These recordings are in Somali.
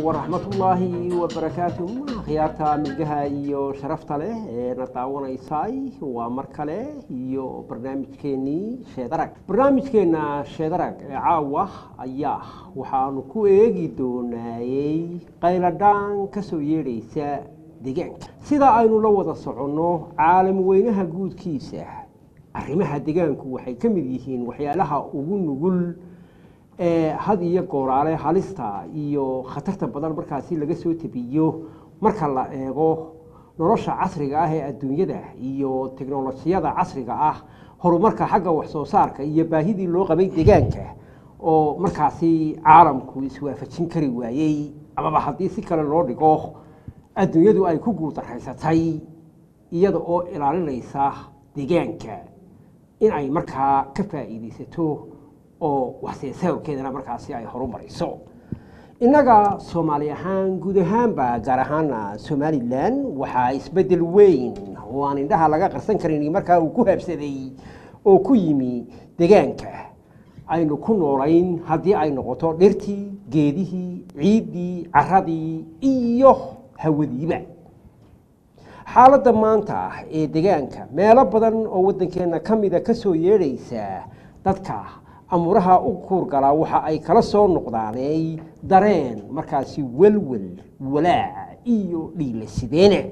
waraxmatullaahi wabarakaatu khiyaarta milgaha iyo sharafta leh ee na daawanaysay waa mar kale iyo barnaamijkeenii sheedarag barnaamijkeenna sheedarag ee caawa ayaa waxaanu ku eegi doonaayey qayladhaan ka soo yeedhaysa deegaanka sida aynu la wada soconno caalam weynaha guudkiisa arrimaha deegaanku waxay ka mid yihiin waxyaalaha ugu nugul ee had iyo gooraale halista iyo khatarta badan markaasi laga soo tebiyo marka la eego nolosha casriga ah ee adduunyada iyo teknolojiyada casriga ah horumarka xagga waxsoo saarka iyo baahidii loo qabay deegaanka oo markaasi caalamku iswaafajin kari waayey amaba haddii si kale loo dhigo adduunyadu ay ku guuldarraysatay iyada oo ilaalinaysa deegaanka in ay markaa ka faa'iidaysato oo waxseesaawkeedana markaasi ay horumarayso innaga soomaali ahaan guud ahaanba gaar ahaana somalilan waxaa isbeddel weyn oo aan indhaha laga qarsan karin markaa uu ku habsaday oo ku yimi deegaanka aynu ku noolayn haddii ay noqoto dhirtii geedihii ciiddii caradii iyo hawadiiba xaaladda maanta ee deegaanka meelo badan oo waddankeenna ka mida ka soo yeedhaysa dadka amuuraha u kuurgalaa waxa ay kala soo noqdaaney dareen markaasi welwel walaac iyo dhiila sideene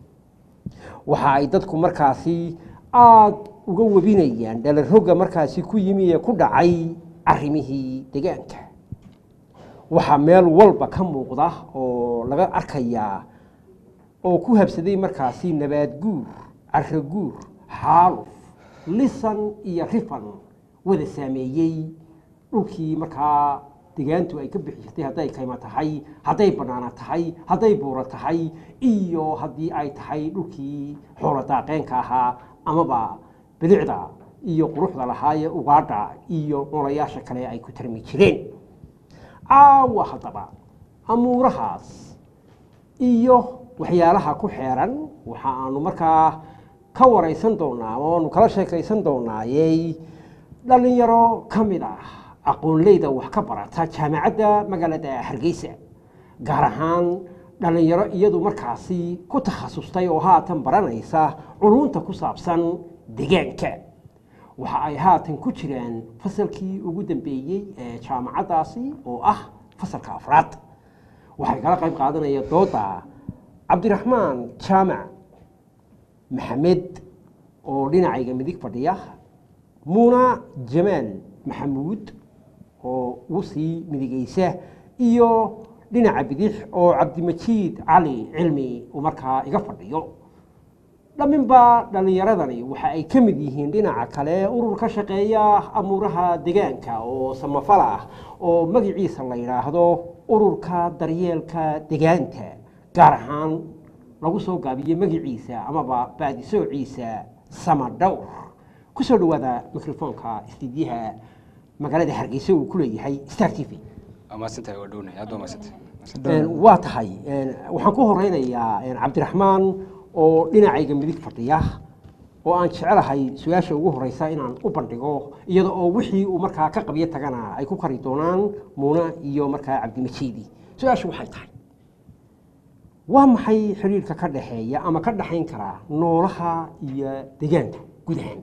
waxa ay dadku markaasi aada uga webinayaan dhalarogga markaasi ku yimi ee ku dhacay arrimihii deegaanka waxaa meel walba ka muuqda oo laga arkayaa oo ku habsaday markaasi nabaad guur caro guur xaaluf lisan iyo rifan wada saameeyey dhulkii markaa degaantu ay ka bixi jirtay hadday kayma tahay hadday bannaana tahay hadday buuro tahay iyo haddii ay tahay dhulkii xoolo daaqeenka ahaa amaba bilicda iyo quruxda lahaayee ugaadha iyo noolayaasha kale ay ku tarmi jireen caawa haddaba amuurahaas iyo waxyaalaha ku xeeran waxa aanu markaa ka waraysan doonaa ama aanu kala sheekaysan doonaayey dhallinyaro ka mid ah aqoonleyda wax ka barata jaamacadda magaalada hargeysa gaar ahaan dhallinyaro iyadu markaasi ku takhasustay oo haatan baranaysa culunta ku saabsan deegaanka waxa ay haatan ku jiraan fasalkii ugu dambeeyey ee jaamacaddaasi oo ah fasalka afraad waxay kala qayb qaadanaya dooda cabdiraxmaan jaamac maxamed oo dhinacayga midig fadhiya muuna jamaal maxamuud oo ugu sii midigaysa iyo dhinaca bidix oo cabdimajiid cali cilmi uu markaa iga fadhiyo dhamminba dhallinyaradani waxa ay ka mid yihiin dhinaca kale urur ka shaqeeya amuuraha deegaanka oo samafal ah oo magaciisa la yidhaahdo ururka daryeelka deegaanta gaar ahaan lagu soo gaabiyo magaciisa amaba baadisoociisa samadhowr kusoo dhawaada microfoonka istiidyaha magaalada hargeysa uu ku leeyahay star t v waa tahay waxaan ku horeynayaa cabdiraxmaan oo dhinacayga midig fadhiya oo aan jecelahay su-aasha ugu horeysa inaan u bandhigo iyada oo wixii uu markaa ka qabyo tagana ay ku kari doonaan muuna iyo markaa cabdimajiidi su-aashu waxay tahay waa maxay xiriirka ka dhexeeya ama ka dhexayn karaa noolaha iyo deegaanka guud ahaan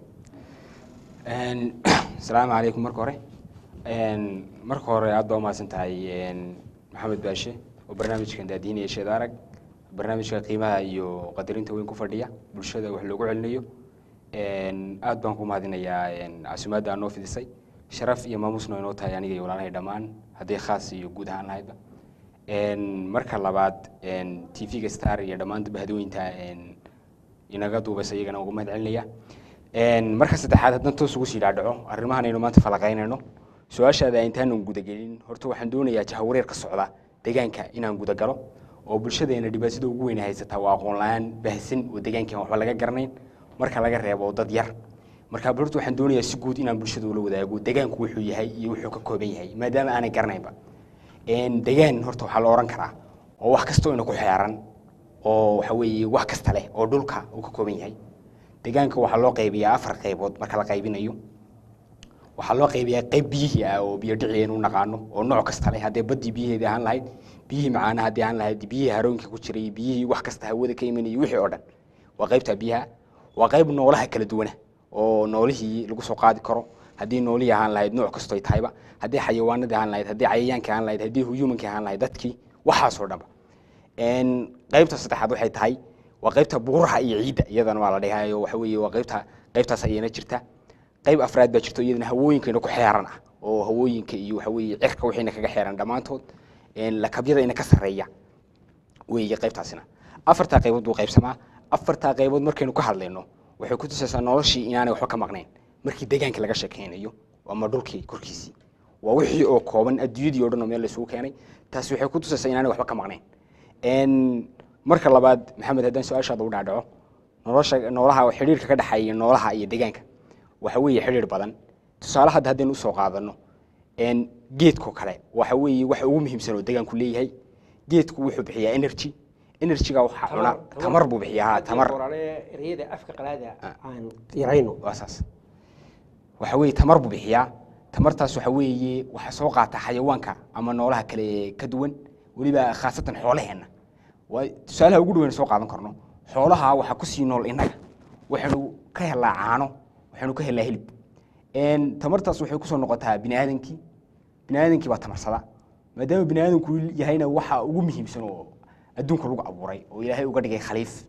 asalaamu calaykum marka hore marka hore aad baa umahadsan tahay maxamed baashe oo barnaamijkan daadiinaya sheed arag barnaamijka qiimaha iyo qadarinta weyn ku fadhiya bulshada wax loogu celinayo aad baan ku mahadinayaa casumaadda aa noo fidisay sharaf iyo maamusna inoo tahay aniga iyo walaalahay dhammaan hadday khaas iyo guud ahaan lahaydba marka labaad t v-ga star iyo dhammaan bahadooyinta inaga duubasa iyagana ugu mahad celinaya marka saddexaad haddaan toos ugu sii dhaadhaco arrimahan aynu maanta falaqaynayno su-aashaada intaanan gudagelin horta waxaan doonayaa jahawareer ka socda deegaanka inaan gudagalo oo bulshadeena dhibaatada ugu weyn haysataa waa aqoon la-aan baahsan oo deegaankan waxba laga garanayn marka laga reebo dad yar marka horta waxaan doonayaa si guud inaan bulshada ula wadaago deegaanku wuxuu yahay iyo wuxuu ka kooban yahay maadaama aanay garanaynba deegaan horta waxaa la oran karaa oo wax kasta ina ku xeeran oo waxa weeye wax kasta leh oo dhulka uu ka kooban yahay deegaanka waxaa loo qaybiyaa afar qaybood marka la qaybinayo waxaa loo qaybiyaa qayb biyihii ah oo biyo dhici aynu naqaano oo nooc kasta leh haddee baddii biyaheedii ahaan lahayd biyihii macaana haddii aan lahayd biyihii harooyinka ku jiray biyihii wax kasta hawada ka imanayay wixii oo dhan waa qaybta biyaha waa qayb noolaha kala duwana oo noolihii lagu soo qaadi karo haddii noolihii ahaan lahayd nooc kastoy tahayba haddii xayawaanadii ahaan lahayd haddii cayayaankii ahaan lahayd haddii humankii ahaan lahayd dadkii waxaasoo dhanba qaybta saddexaad waxay tahay waa qaybta buuraha iyo ciidda iyadana waa la dhihayo waxa weeye waa qaybta qaybtaas ayana jirta qayb afraad baa jirto iyadana hawooyinkayna ku xeeran ah oo hawooyinka iyo waxa weeye cirka waxayna kaga xeeran dhammaantood lakabyada ina ka sarreeya weeye qaybtaasina afartaa qaybood buu qaybsamaa afartaa qaybood markaynu ka hadlayno waxay ku tusaysaa noloshii inaanay waxba ka maqnayn markii deegaanka laga sheekeynayo ama dhulkii korkiisii waa wixii oo kooban adduunyadii o dhan oo meel laysugu keenay taasi waxay ku tusaysaa inaanay waxba ka maqnayn marka labaad maxamed haddaan su-aashaada u dhaadhaco nolosha noolaha xidhiirka ka dhexeeya noolaha iyo deegaanka waxa weeye xidhiir badan tusaale hadda haddaynu usoo qaadano geedko kale waxa weeye waxa ugu muhiimsan oo deegaanku leeyahay geedku wuxuu bixiyaa energy energyga waxaa cuna tamar buu bixiyaa tamar ereyada afka qalaada aan yarayno waa saas waxa weeye tamar buu bixiyaa tamartaas waxa weeye waxa soo qaata xayawaanka ama noolaha kale ka duwan weliba khaasatan xoolaheenna waa tusaalaha ugu dhaweyn soo qaadan karno xoolaha waxaa kusii nool innaga waxaynu ka helnaa caano waxaynu ka helnaa hilib tamartaas waxay kusoo noqotaa bini aadankii bini aadankii baa tamarsada maadaama bini aadanku yahayna waxa ugu muhiimsan oo adduunka lagu abuuray oo ilaahay uga dhigay khaliif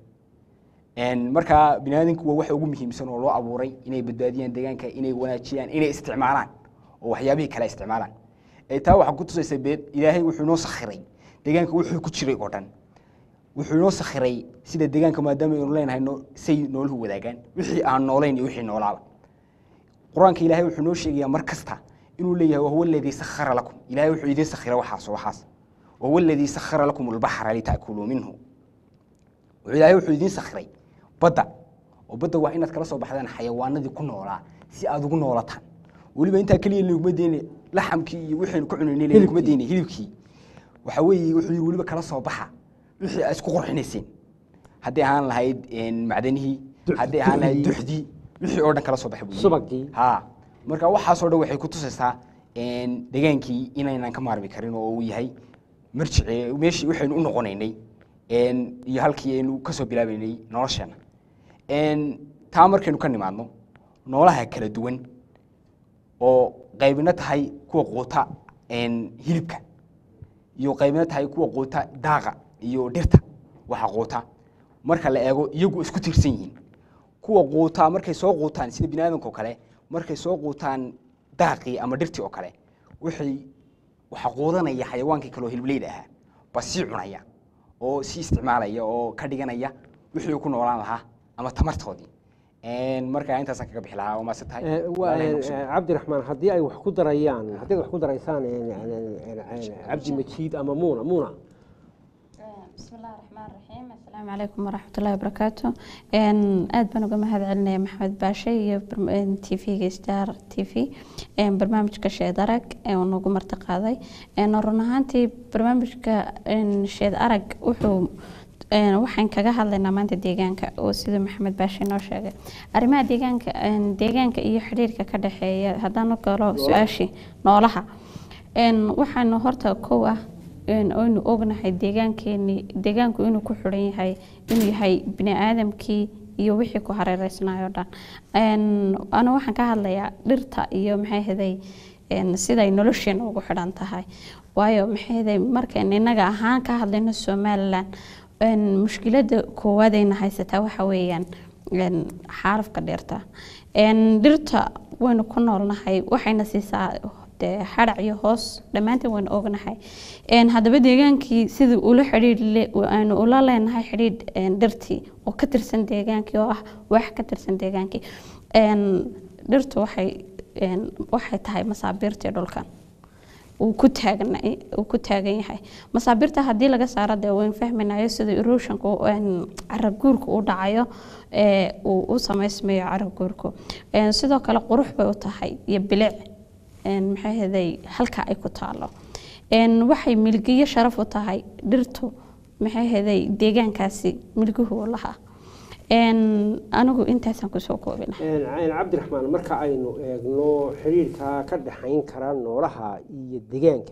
markaa bini aadanku waa waxa ugu muhiimsan oo loo abuuray inay badbaadiyaan deegaanka inay wanaajiyaan inay isticmaalaan oo waxyaabihii kale isticmaalaan taa waxaa ku tusaysa beed ilaahay wuxuu inoo sakhiray deegaanka wuxuu ku jiray oo dhan wuxuu inoo sakhiray sida deegaanka maadaama aynu leenahay say nooluhu wadaagaan wixii aan noolayn iyo wixii noolaaba qur-aanka ilaahay wuxuu noo sheegayaa mar kasta inuu leeyahay wahuwa aladii sakhara lakum ilaahay wuxuu idiin sakhira waxaas waxaas wahuwa aladii sakhara lakum albaxra litaakuluu minhu wuxuu ilaahay wuxuu idiin sakhiray badda oo badda waa inaad kala soo baxdaan xayawaanadii ku noolaa si aad ugu noolataan weliba intaa keliya laguma deyne laxamkii iyo wixaynu ku cunaynay laguma deyne hilibkii waxa weeye wuxuu yidhi weliba kala soo baxa wixii aad isku qurxinayseen haddii ahaan lahayd macdanihii haddii ahaan lahayd duxdii wixii oo dhan kala soo baxay buu yidhi. subagii ha marka waxaasoo dhan waxay ku tusaysaa degaankii inaynan ka maarmi karin oo uu yahay marjici meeshii waxaynu u noqonaynay iyo halkii aynu kasoo bilaabaynay nolosheena taa markaynu ka nimaadno noolaha kala duwan oo qaybina tahay kuwa quuta hilibka iyo qaybina tahay kuwa quuta daaqa iyo dhirta waxa quuta marka la eego iyagu isku tiirsan yihiin kuwa quutaa markay soo quutaan sida bini aadamka oo kale markay soo quutaan daaqii ama dhirtii oo kale waxay waxa quudanaya xayawaankii kale oo hilbleyda ahaa baa sii cunaya oo sii isticmaalaya oo ka dhiganaya wixii uu ku noolaan lahaa ama tamartoodii marka intaasaan kaga bixi lahaa waa maase tahay Eh, waa, Walaalahay eh, maqsuud. cabdiraxmaan haddii ay wax ku darayaan haddii ay wax ku daraysaan eh, eh, eh, cabdi majiid ama muuna muuna بسم الله الرحمن الرحيم السلام عليكم ورحمة الله وبركاته إن أد بنو جمع هذا علنا محمد باشي تي في ستار تي في إن برنامج كشيء درك إن نقوم ارتقاضي إن رنهانتي برنامج ك إن شيء درك وحو een waxaan kaga hadlaynaa maanta deegaanka oo sida maxamed baashe noo sheegay arrimaha deegaanka een deegaanka iyo xiriirka ka dhexeeya haddaan galo su-aashii noolaha een waxaanu horta kow ah een aynu ognahay deegaankeeni deegaanku inuu ku xiran yahay inuu yahay bini aadamkii iyo wixii ku hareereysnayo dhan een ana waxaan ka hadlayaa dhirta iyo maxay ahaday een siday nolosheena ugu xidhan tahay waayo maxay ahaday markaan innaga ahaan ka hadlayno somaliland een mushkiladda koowaad ayna haysataa waxa weeyaan een xaalufka dhirta een dhirta waynu ku noolnahay waxayna siisaa dee xarac iyo hoos dhammaanteen waynu ognahay een haddaba deegaankii sidii ula xidhiidh le- aynu ula leenahay xidhiidh een dhirtii oo ka tirsan deegaankii oo ah wax ka tirsan deegaankii een dhirtu waxay een waxay tahay masaabiirtii dhulkan uu ku taagan uu ku taagan yahay masaabiirta haddii laga saaro dee wayn fahmaynayo sida erosionka carab guurka u dhacayo ee uu u samaysmayo carab guurku Een, sidoo kale qurux bay u tahay iyo bilic een, maxay ahaday halka ay ku taalo Een, waxay milgiyo sharaf u tahay dhirtu maxay ahaday deegaankaasi milguhu u lahaa Een, anigu intaasaan kusoo koobina Een, cabdiraxmaan marka aynu eegno xiriirka ka dhexayn kara noolaha iyo deegaanka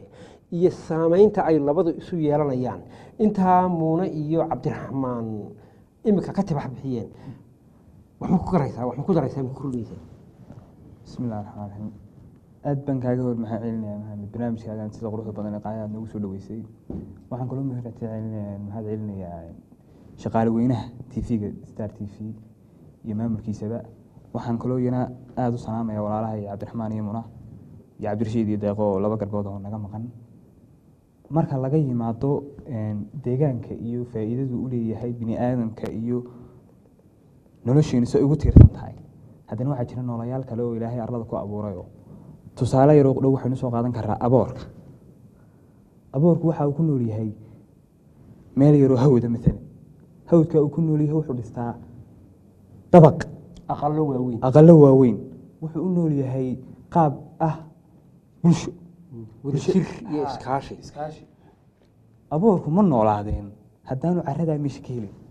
iyo saameynta ay labadu isu yeelanayaan intaa muune iyo cabdiraxmaan imika ka tibax bixiyeen waxma ku garaysaa waxma ku daraysaa ma ku kordhinaysaa bismi illahi raxmaan raxiim aad baan kaaga hor maxaa celinaya maxamed barnaamijkaagan sida quruxda badan ee qaaya aad noogu soo dhaweysay waxaan kaloo mahad celinaya maxaad celinayaa shaqaale weynaha t v-ga star t v iyo maamulkiisaba waxaan kaloo iyana aada u salaamaya walaalaha iyo cabdiraxmaan iyo muna iyo cabdirashiid iyo deeqo oo laba garbood oo naga maqan marka laga yimaado deegaanka iyo faa'iidadu u leeyahay bini aadamka iyo nolosheenu si ay ugu tiirsan tahay haddana waxaa jira noolayaal kale oo ilaahay arlada ku abuurayoo tusaale yaroo dhow waxaynu soo qaadan karaa aboorka aboorku waxa uu ku nool yahay meel yaroo hawda maalan hawdka uu ku nool yahay wuxuu dhistaa dabaq aqalo waaweyn aqalo waaweyn wuxuu u nool yahay qaab ah bulsho wadajir iyo iskaashi iskaashi aboorku ma noolaadeen haddaanu caradaa meesha ka helin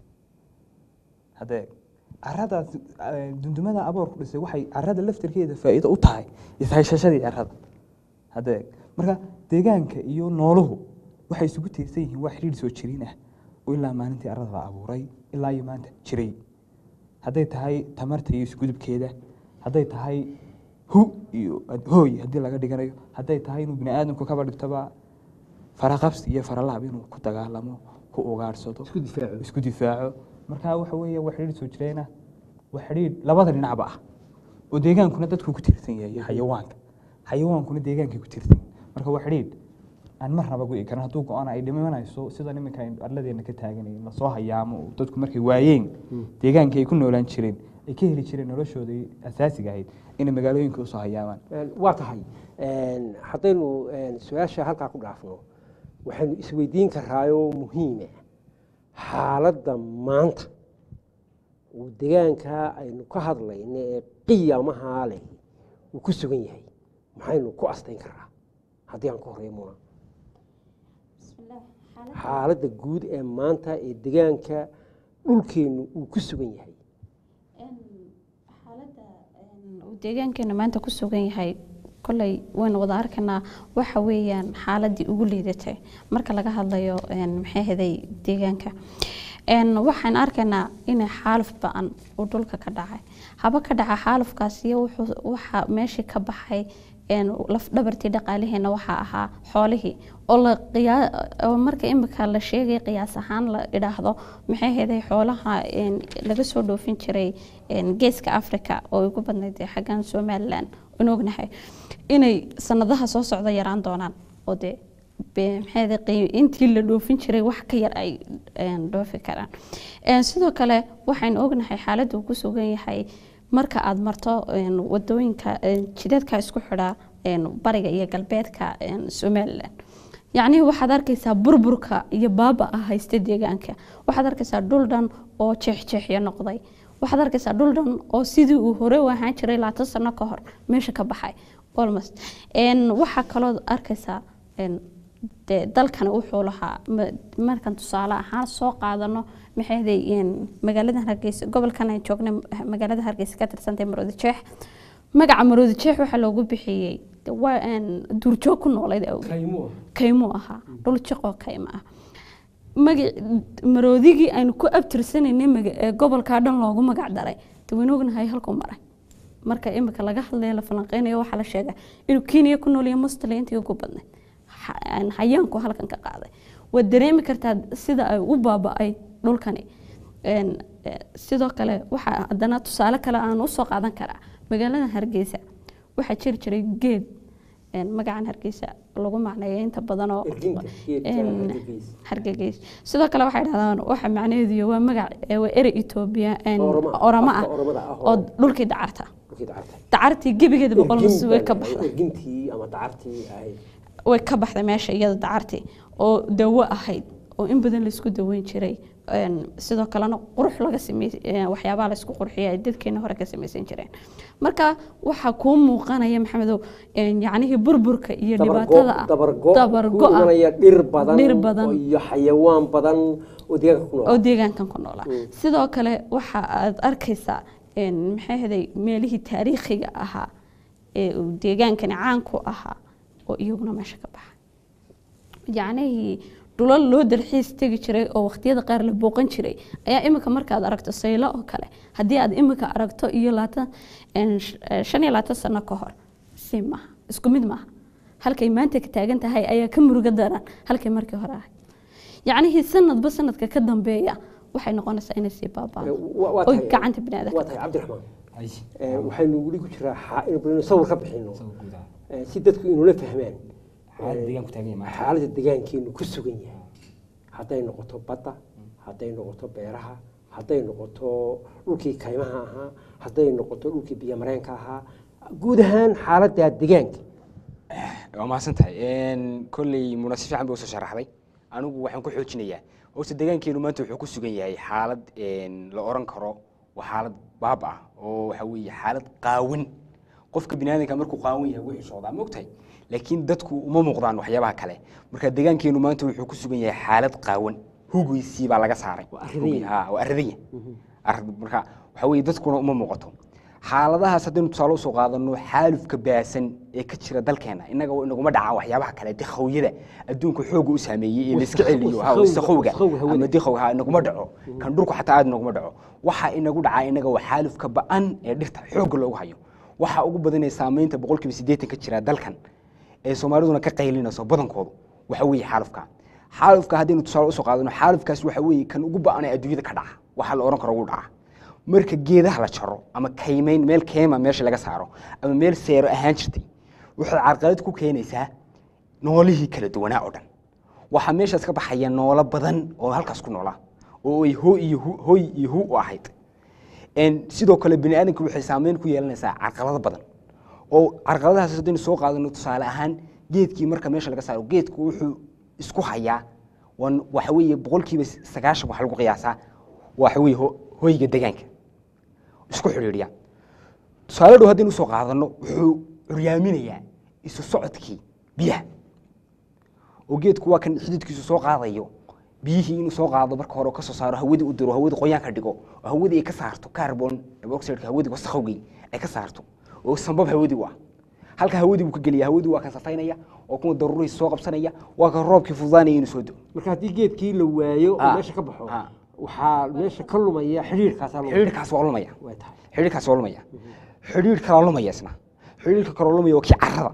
haddee caradaas eh, dundumada aboorku dhisay waxay carada laftirkeeda faa'iido u tahay ishayshashadii carada haddee marka deegaanka iyo nooluhu waxay isugu tiirsan yihiin waa xidhiidh soo jiriin ah oo ilaa maalintii carada la abuuray ilaa iyo maanta jiray hadday tahay tamarta iyo isgudubkeeda hadday tahay hu iyo hooy haddii laga dhiganayo hadday tahay inuu bini aadamku kaba dhigtoba faraqabsi iyo faralaab inuu ku dagaalamo ku ugaadhsado isku difaaco isku difaaco marka waxa weeye waa xidhiidh soo jireena waa xidhiidh labada dhinacba ah oo deegaankuna dadku ku tiirsan yahay iyo xayawaanka xayawaankuna deegaankay ku tiirsan yihiin marka waa xidhiidh aan marnaba go'i karin hadduu go-aan ay dhimanayso sida niminka aynu arladeena ka taaganay lasoo hayaamo oo dadku markay waayeen deegaanka ay ku noolaan jireen ay ka heli jireen noloshooda asaasiga ahayd inay magaalooyinka usoo hayaamaan waa tahay haddaynu su-aasha halkaa ku dhaafno waxaynu isweydiin karaayoo muhiime xaaladda maanta uu degaanka aynu ka hadlayno ee qiyamahaa leh uu ku sugan yahay maxaynu ku astayn karaa haddii aan ka horeeyo muna xaaladda guud ee maanta ee degaanka dhulkeennu uu ku sugan yahay xaaladda uu deegaankeena maanta ku sugan yahay koley waynu wada arkaynaa waxa weeyaan xaaladii ugu liidatay marka laga hadlayo maxay haday deegaanka waxaan arkaynaa in xaaluf ba-an uu dhulka ka dhacay haba ka dhaca xaalufkaasiyo waxa meeshii ka baxay lafdhabartii dhaqaalaheena waxaa ahaa xoolihii oo marka imika la sheegay qiyaas ahaan la idhaahdo maxay hayday xoolaha laga soo dhoofin jiray geeska africa oo ugu badnayd xaggan somalilan aan ognahay inay sanadaha soo socda yaraan doonaan oo dee intii la dhoofin jiray wax ka yar ay dhoofi karaan sidoo kale waxaynu ognahay xaaladda uu ku sugan yahay marka aada marto wadooyinka jidadka isku xidhaa bariga iyo galbeedka somalilan yacnii waxaad arkaysaa burburka iyo baaba ah haysta deegaanka waxaad arkaysaa dhul dhan oo jeexjeexyo noqday waxaad arkaysaa dhul dhan oo sidii uu hore u ahaan jiray labaatan sano ka hor meesha ka baxay almost waxaa kaloo arkaysaa dee dalkani wuxuu lahaa markan tusaale ahaan soo qaadano maxayday magaalada hargeysa gobolkan aan joognay magaalada hargeysa ka tirsantay maroodi jeex magaca maroodi jeex waxaa loogu bixiyey duurjoog ku noolayd kaymuu ahaa dhul jiqoo kayma ah maroodigii aynu ku abtirsanaynay gobolkaa dhan loogu magac daray dawaynu ognahay halkuu maray marka imika laga hadlayo la falanqeynayo waxaa la sheegaa inuu kenya ku nool yahay mustali intii ugu badnayd hayaanku halkan ka qaaday waad dareemi kartaa sida ay u baaba-ay dhulkani sidoo kale waxaa haddana tusaale kale aan usoo qaadan karaa magaalada hargeysa waxaa jiri jiray geed magacan hargeysa lagu macneeyo inta badan oo hargegeys sidoo kale waxay dhahdaan waxa macnaheedu waa magac waa erey etoobiya oramo ah oo dhulkii dacarta dacartii gebigeeda boqol nus way ka baxday way ka baxday meesha iyada dacartii oo dawo ahayd oo in badan laisku daweyn jiray sidoo kalena qurux laga samey waxyaabaha laysku qurxiya ay dadkeena hore ka samaysan jireen marka waxaa kuu muuqanaya maxamedow yacnihii burburka iyo dhibaatada ah dabargo dhir badan iyo xayawaan badan oo deegaankan ku noolaa sidoo kale waxa aad arkaysaa maxay haday meelihii taariikhiga ahaa ee uu deegaankani caan ku ahaa oo iyaguna meesha ka baxa yacnihii dhulal loo dalxiis tegi jiray oo waqtiyada qaar la booqan jiray ayaa imika markaad aragto saylo oo kale haddii aad imika aragto iyo laatan shan iyo labaatan sano ka hor si maaha isku mid maaha halkay maanta ka taagan tahay ayaa ka murugo daran halkay markii hore ahayd yacnihii sanadba sanadka ka dambeeya waxay noqonaysaa inay sii baaba'do Wa- waa oy tahay- gacanta biniaadanka waa tahay cabdiraxmaan Ay, Eh, waxaynu weli ku jiraa xa- inaynu sawir ka bixino sawir guud ah. Eh, si dadku inula fahmaan Xaaladda deegaanku taagan yahay maanta. xaaladda deegaankeenu ku sugan yahay hadday noqoto badda hadday noqoto beeraha hadday noqoto dhulkii kaymaha ahaa hadday noqoto dhulkii biyomareenka ahaa guud ahaan xaaladda deegaanka waa mahadsan tahay kolley muna si fiican bay usoo sharaxday anigu waxaan ku xoojinayaa horta deegaankeenu maanta wuxuu ku sugan yahay xaalad een, la oran karo waa xaalad baab ah oo waxa weeye xaalad qaawan qofka biniaadanka markuu qaawan yahay wuu xishoodaa ma ogtahay laakiin dadku uma muuqdaan waxyaabaha kale marka deegaankeenu maanta wuxuu ku sugan yahay xaalad qaawan hugiisii baa laga saaray Waa arridaya. Hugi- haa, waa arridaya Arrid- marka waxa weeye dadkuna uma muuqato xaaladahaas haddaynu tusaale usoo qaadano xaalufka baasan ee ka jira dalkeena innaga waa inaguma dhacaan waxyaabaha kale dikhawiyada adduunka xooga u saameeyey ee la iska Wasakh- celiyo ha, wasakhowga- wasakhowga wasakhowga hawada. ama dikhowga ha inaguma dhaco kan dhulku xataa aad inaguma dhaco waxa inagu dhacaa inaga waa xaalufka ba'an ee dhirta xoogga loogu hayo waxa ugu badan ee saameynta boqolkiiba siddeetan ka jira dalkan ee soomaaliduna ka qaylinayso badankoodu waxa weeye xaalufka xaalufka haddaynu tusaale usoo qaadano xaalufkaas waxa weeye kan ugu ba'an ee adduunyada ka dhaca waxa la oran karo ugu dhaca marka geedaha la jaro ama kaymayn meel keema meesha laga saaro ama meel seero ahaan jirtay waxay carqalad ku keenaysaa noolihii kala duwanaa oo dhan waxaa meeshaas ka baxaya noolo badan oo halkaas ku noolaa oo ay hooy iyo hu- hooy iyo hu u ahayd En sidoo kale bini aadamku waxay saameyn ku yeelanaysaa carqalado badan oo carqaladahaas haddaynu soo qaadano tusaale ahaan geedkii marka meesha laga saaro geedku wuxuu isku hayaa wan- waxa weeye boqolkiiba sagaashan waxa lagu qiyaasaa waxa weeye ho- hoyga deegaanka isku xidhiidhiya tusaale dhow haddaynu usoo qaadano wuxuu curyaaminayaa isu socodkii biyaha oo geedku waa kan xididkiisu soo qaadayo biyihii inuu soo qaado marka hore oo kasoo saaro hawadii u diro hawadii qoyaan ka dhigo oo hawadii ay ka saarto carbon dioxide hawadii wasakhowgii ay ka saarto oo sambab hawadii u ah halka hawadii buu ka geliya hawadii waa kan safaynaya oo kuwa daruurihiisa soo qabsanaya waa kan roobkii fududaanaya inuu soo do marka haddii geedkii la waayo oo Ah. meesha ka baxo Ah. waxaa meesha ka lumaya xidhiirkaasaa lumaya. xidhiidhkaas waa lumaya Way tahay xidhiidhkaas waa lumaya xidhiidh kalaa lumaya isna xidhiidhka kaloo lumaya waa kii carrada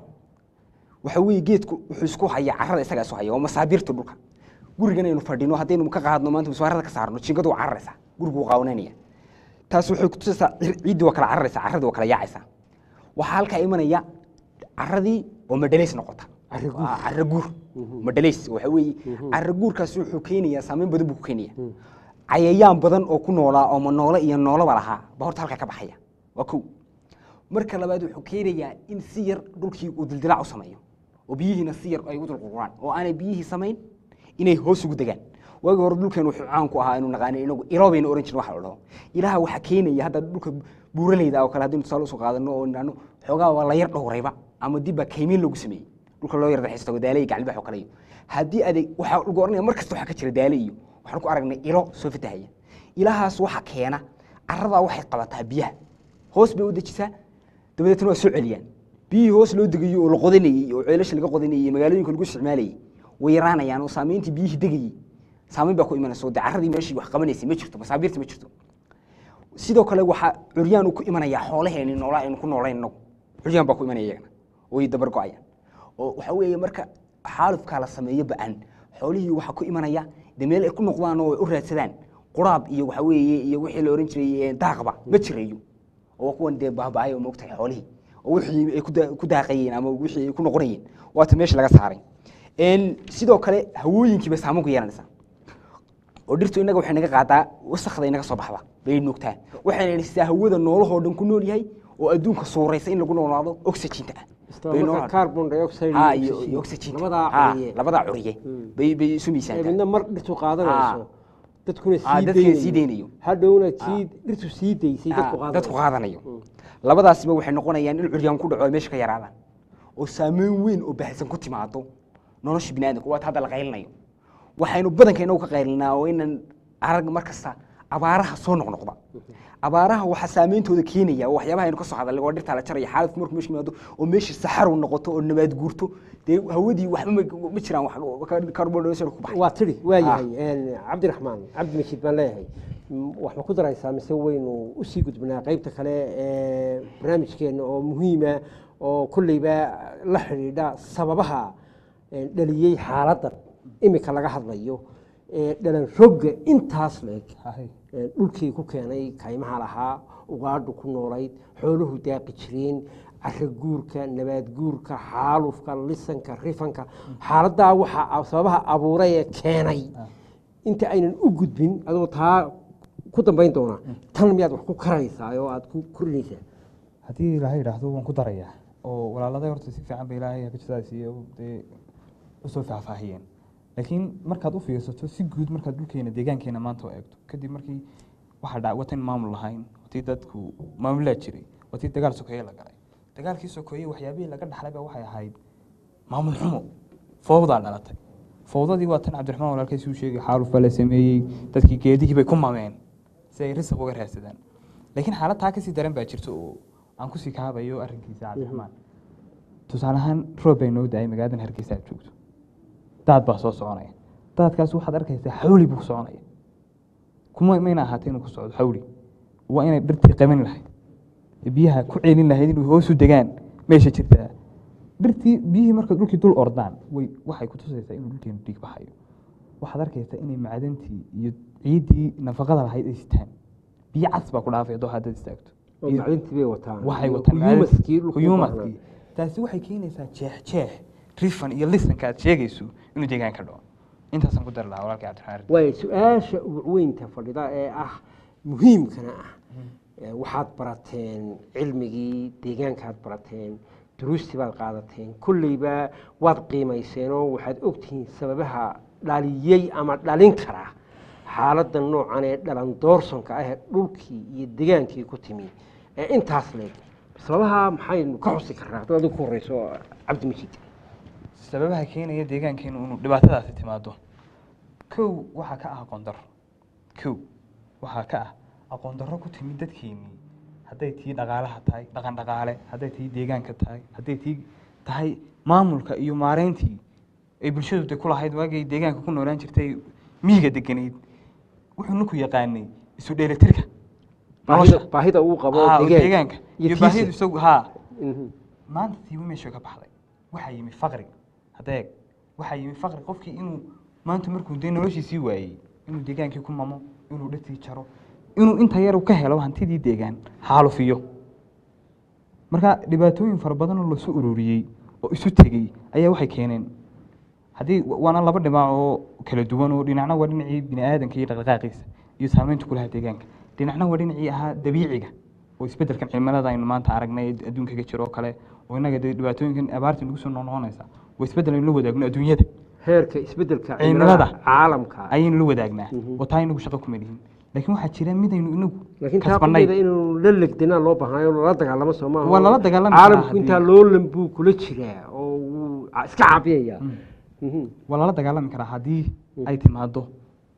waxa weeye geedku wuxuu isku hayaa carrada isagaa isu haya waa masaabiirta dhulka gurigan aynu fadhino haddaynu ka qaadno maanta miswaarada ka saarno jiingadu waa cararaysaa gurigu wuu qaawananaya taas waxay kutusaysaa cir- ciiddi waa kala cararaysaa carradii waa kala yaacaysaa waxaa halkaa imanaya carradii oo madhalays noqota Carro guur. Ah, carro guur madhalays waxa weeye carro guurkaas wuxuu keenayaa saameyn badan buu ku keenaya cayayaan badan oo ku noolaa oo ma noole iyo nooloba lahaa ba horta halkaa ka baxaya waa kow marka labaad wuxuu keenayaa in si yar dhulkii uu dildilaac u sameeyo oo biyihiina si yar ay u dulqurquraan oo aanay biyihii samayn inay hoos ugu degaan waagi hore dhulkeen wuxuu caan ku ahaa inuu naqaanay inagu ilo bayna oran jirin waxa la dhaho ilaha waxaa keenaya hadda dhulka buuraleyda oo kale haddaynu tusaale usoo qaadano oo nidhaahno xoogaa waa la yar dhowrayba ama dib baa kaymiin lagu sameeyey dhulka loo yar daxiisto daale iyo gaclibax oo kale iyo haddii adeeg waxaa lagu oranaya mar kasta waxaa ka jira daale iyo waxaan ku aragnay ilo soo fatahaya ilahaas waxa keena carradaa waxay qabataa biyaha hoos bay u dejisaa dabadeetna waa soo celiyaan biyihii hoos loo degayo oo la qodanayey oo ceelasha laga qodanayey magaalooyinka lagu isticmaalayey way yaraanayaan oo saameyntii biyihii degayey saameyn baa ku imanaysa oo dee carradii meeshii wax qabanaysay ma jirto masaabiirta ma jirto sidoo kale waxaa curyaan uu ku imanayaa xoolaheeni noolaa aynu ku noolayn inagu curyaan baa ku imanaya iyagana way dabar go-ayaan oo waxa weeye marka xaalufkaa la sameeyo ba-an xoolihii waxaa ku imanaya de meel ay ku noqdaan oo ay u raadsadaan quraab iyo waxa weeye iyo wixii la ohan jiray daaqba ma jirayo oo kuwan dee baaba'ay oo moogtahay xoolihii oo wixii ay ku daa- ku daaqayeen ama wixii ay ku noqonayeen waata meesha laga saaray En sidoo kale hawooyinkii bay saameyn ku yeelanaysaa oo dhirtu innaga waxay naga qaadaa wasakda inaga soo baxda bay nuugtaa waxayna sidaa hawada noolahoo dhan ku nool yahay oo adduunka suuraysa in lagu noolaado oxyginta ah Isla Bay markaa nool- carbon dioxide Ha, iyo iyo oxygen. iyo oxygen labadaa Ha, curiye. labadaa curiye Mm. bay bay isu ee miisaantaa midna mar dhirtu qaadanayso Ah. dadkuna Ah, sii dadkina sii deynayo. hadhowna kii dhirtu sii daysay Ha, dadku dadku qaadanayo qaadanayo labadaasiba waxay noqonayaan in curyaan ku dhaco ay meesha ka yaraadaan oo saameyn weyn oo baahsan ku timaado nolosha biniaadamka waata hadda la qaylinayo waxaynu badanka inagu ka qaylinaa oo inan arag mar kasta abaaraha soo noqnoqda abaaraha waxaa saameyntooda keenaya oo waxyaabaha aynu ka soo hadalnay oo dhirtaa la jaraya xaaladku markuu meesha yimaado oo meeshii saxarow noqoto oo nabaad guurto dee hawadii waxba ma- ma jiraan wax carbon dioxide ku baxay waa tidhi waa yahay cabdiraxmaan cabdi mashiid baan leeyahay M- wax ma ku daraysaa mise waynu usii gudbinaa qeybta kale ee barnaamijkeena oo muhiima oo kolleyba la xidhiidha sababaha ee, dhaliyey xaaladdan imika laga hadlayo ee dhalan rogga intaas leeg Hahay. ee, dhulkii ku keenay kaymaha lahaa ugaadhu ku noolayd xooluhu daaqi jireen cara guurka nabaad guurka xaalufka lisanka rifanka xaaladdaa waxaa sababaha abuuray ee keenay inta aynan u gudbin adoo taa ku dambayn doona tan miyaad wax ku karaysaa oo aad ku korinaysaa haddii ilaahay idhaahdo waan ku darayaa oo walaaladay horta si fiican ba ilaahay hakajadaas iyo dee usoo faahfaahiyeen laakiin markaad u fiirsato si guud markaad dhulkeena deegaankeena maanta u eegto kadib markii waxaa dha watan maamul lahayn watii dadku maamulaa jiray watii dagaal sokeeye la galay dagaalkii sokeeye waxyaabihii laga dhaxlayba waxay ahayd maamul xumo fowdaa dhalatay fowdadii waa tan cabdiraxmaan walaalkiis uu sheegay xaaluf baa la sameeyey dadkii geedihii bay ku mameen si ay risaq uga raadsadaan laakiin xaalad taa kasii daran baa jirta oo aan kusii kaabayo arrinkiisa cabdiraxmaan tusaale ahaan roob bay noo daayay magaaladan hargeysa aad joogto daad baa soo soconaya daadkaas waxaad arkaysaa xawli buu ku soconaya kuma mayna ahaatee inuu ku socdo xawli waa inay dhirtii qaban lahayd biyaha ku celin lahayd inuu hoosu degaan meesha jirtaa dhirtii biyihii markay dhulkii dul ordaan way waxay ku tusaysaa inuu dhulkeenu dhiig baxayo waxaad arkaysaa inay macdantii iyo ciiddii nafaqada lahayd ay sitaan biyo cas baa ku dhaafay haddoo haddaad istaagto oo macdintii bay wataan waxay iyo wataan kuyuumaskii dhulka u kuyuumaskii baahnaa. taasi waxay keenaysaa jeex jeex rifan iyo lisanka aad sheegayso inuu deegaanka dhaco intaasaan ku dari lahaa walaalkii cabdiraxmaan ardi. waayo su-aasha uguweynta fadhida ee ah muhiimkana ah ee waxaad barateen cilmigii deegaankaad barateen duruustii baad qaadateen kolleyba waad qiimayseenoo waxaad ogtihiin sababaha dhaliyey ama dhalin kara xaaladda noocan ee dhalan doorsonka ah ee dhulkii iyo degaankii ku timi ee intaas leeg sababaha maxaynu ka xusi karnaa haddaad adigu ku horeyso cabdi majiid sababaha keenaya deegaankeenu inuu dhibaatadaasi timaado kow waxaa ka ah aqoon darro kow waxaa ka ah aqoon darro ku timid dadkeenii hadday tii dhaqaalaha tahay dhaqan dhaqaale hadday tii deegaanka tahay hadday tii tahay maamulka iyo maareyntii ay bulshadu de ku lahayd waagay deegaanka ku noolaan jirtay miyiga deganayd wuxuu ninku yaqaanay isu dheelitirka baahida nolosha. baahida uu qabo Ah, oo deegaanka deegaanka iyo iyo tiisa. baahidu isagu haa Mhm. maanta tiiba meesha ka baxday waxaa yimi faqri hadeeg waxaa yimi faqri qofkii inuu maanta markuu dee noloshiisii waayey inuu deegaankii ku mamo inuu dhirtii jaro inuu inta yar uu ka helo hantidii deegaan xaalufiyo marka dhibaatooyin fara badan oo lasu ururiyey oo isu tegey ayaa waxay keeneen haddii waana laba dhinac oo kala duwan oo dhinacna waa dhinacii bini aadanka iyo dhaqdhaqaaqiisa iyo saameynta ku lahaa deegaanka dhinacna waa dhinacii ahaa dabiiciga oo isbeddelkan cimilada aynu maanta aragnay ee adduunka ka jiro oo kale oo innaga dee dhibaatooyinkan abaarta nagu soo noqnoqonaysa waa isbeddel aynu la wadaagno adduunyada heerka isbeddelka Cimilada. cimilada caalamka ayaynu la wadaagnaa Mhm. oo taa inagu shaqo kuma lihin laakiin waxaa jira midaynu inagu laakiin taa kasbanay qudheeda inuu la legdinaa loo baahnayo lala dagaalamo soo maaha Waa lala dagaalami karaa caalamku haddii- intaa loolan buu kula jiraa oo wuu ca- iska caabiyaya Mhm. waa lala dagaalami karaa haddii ay timaado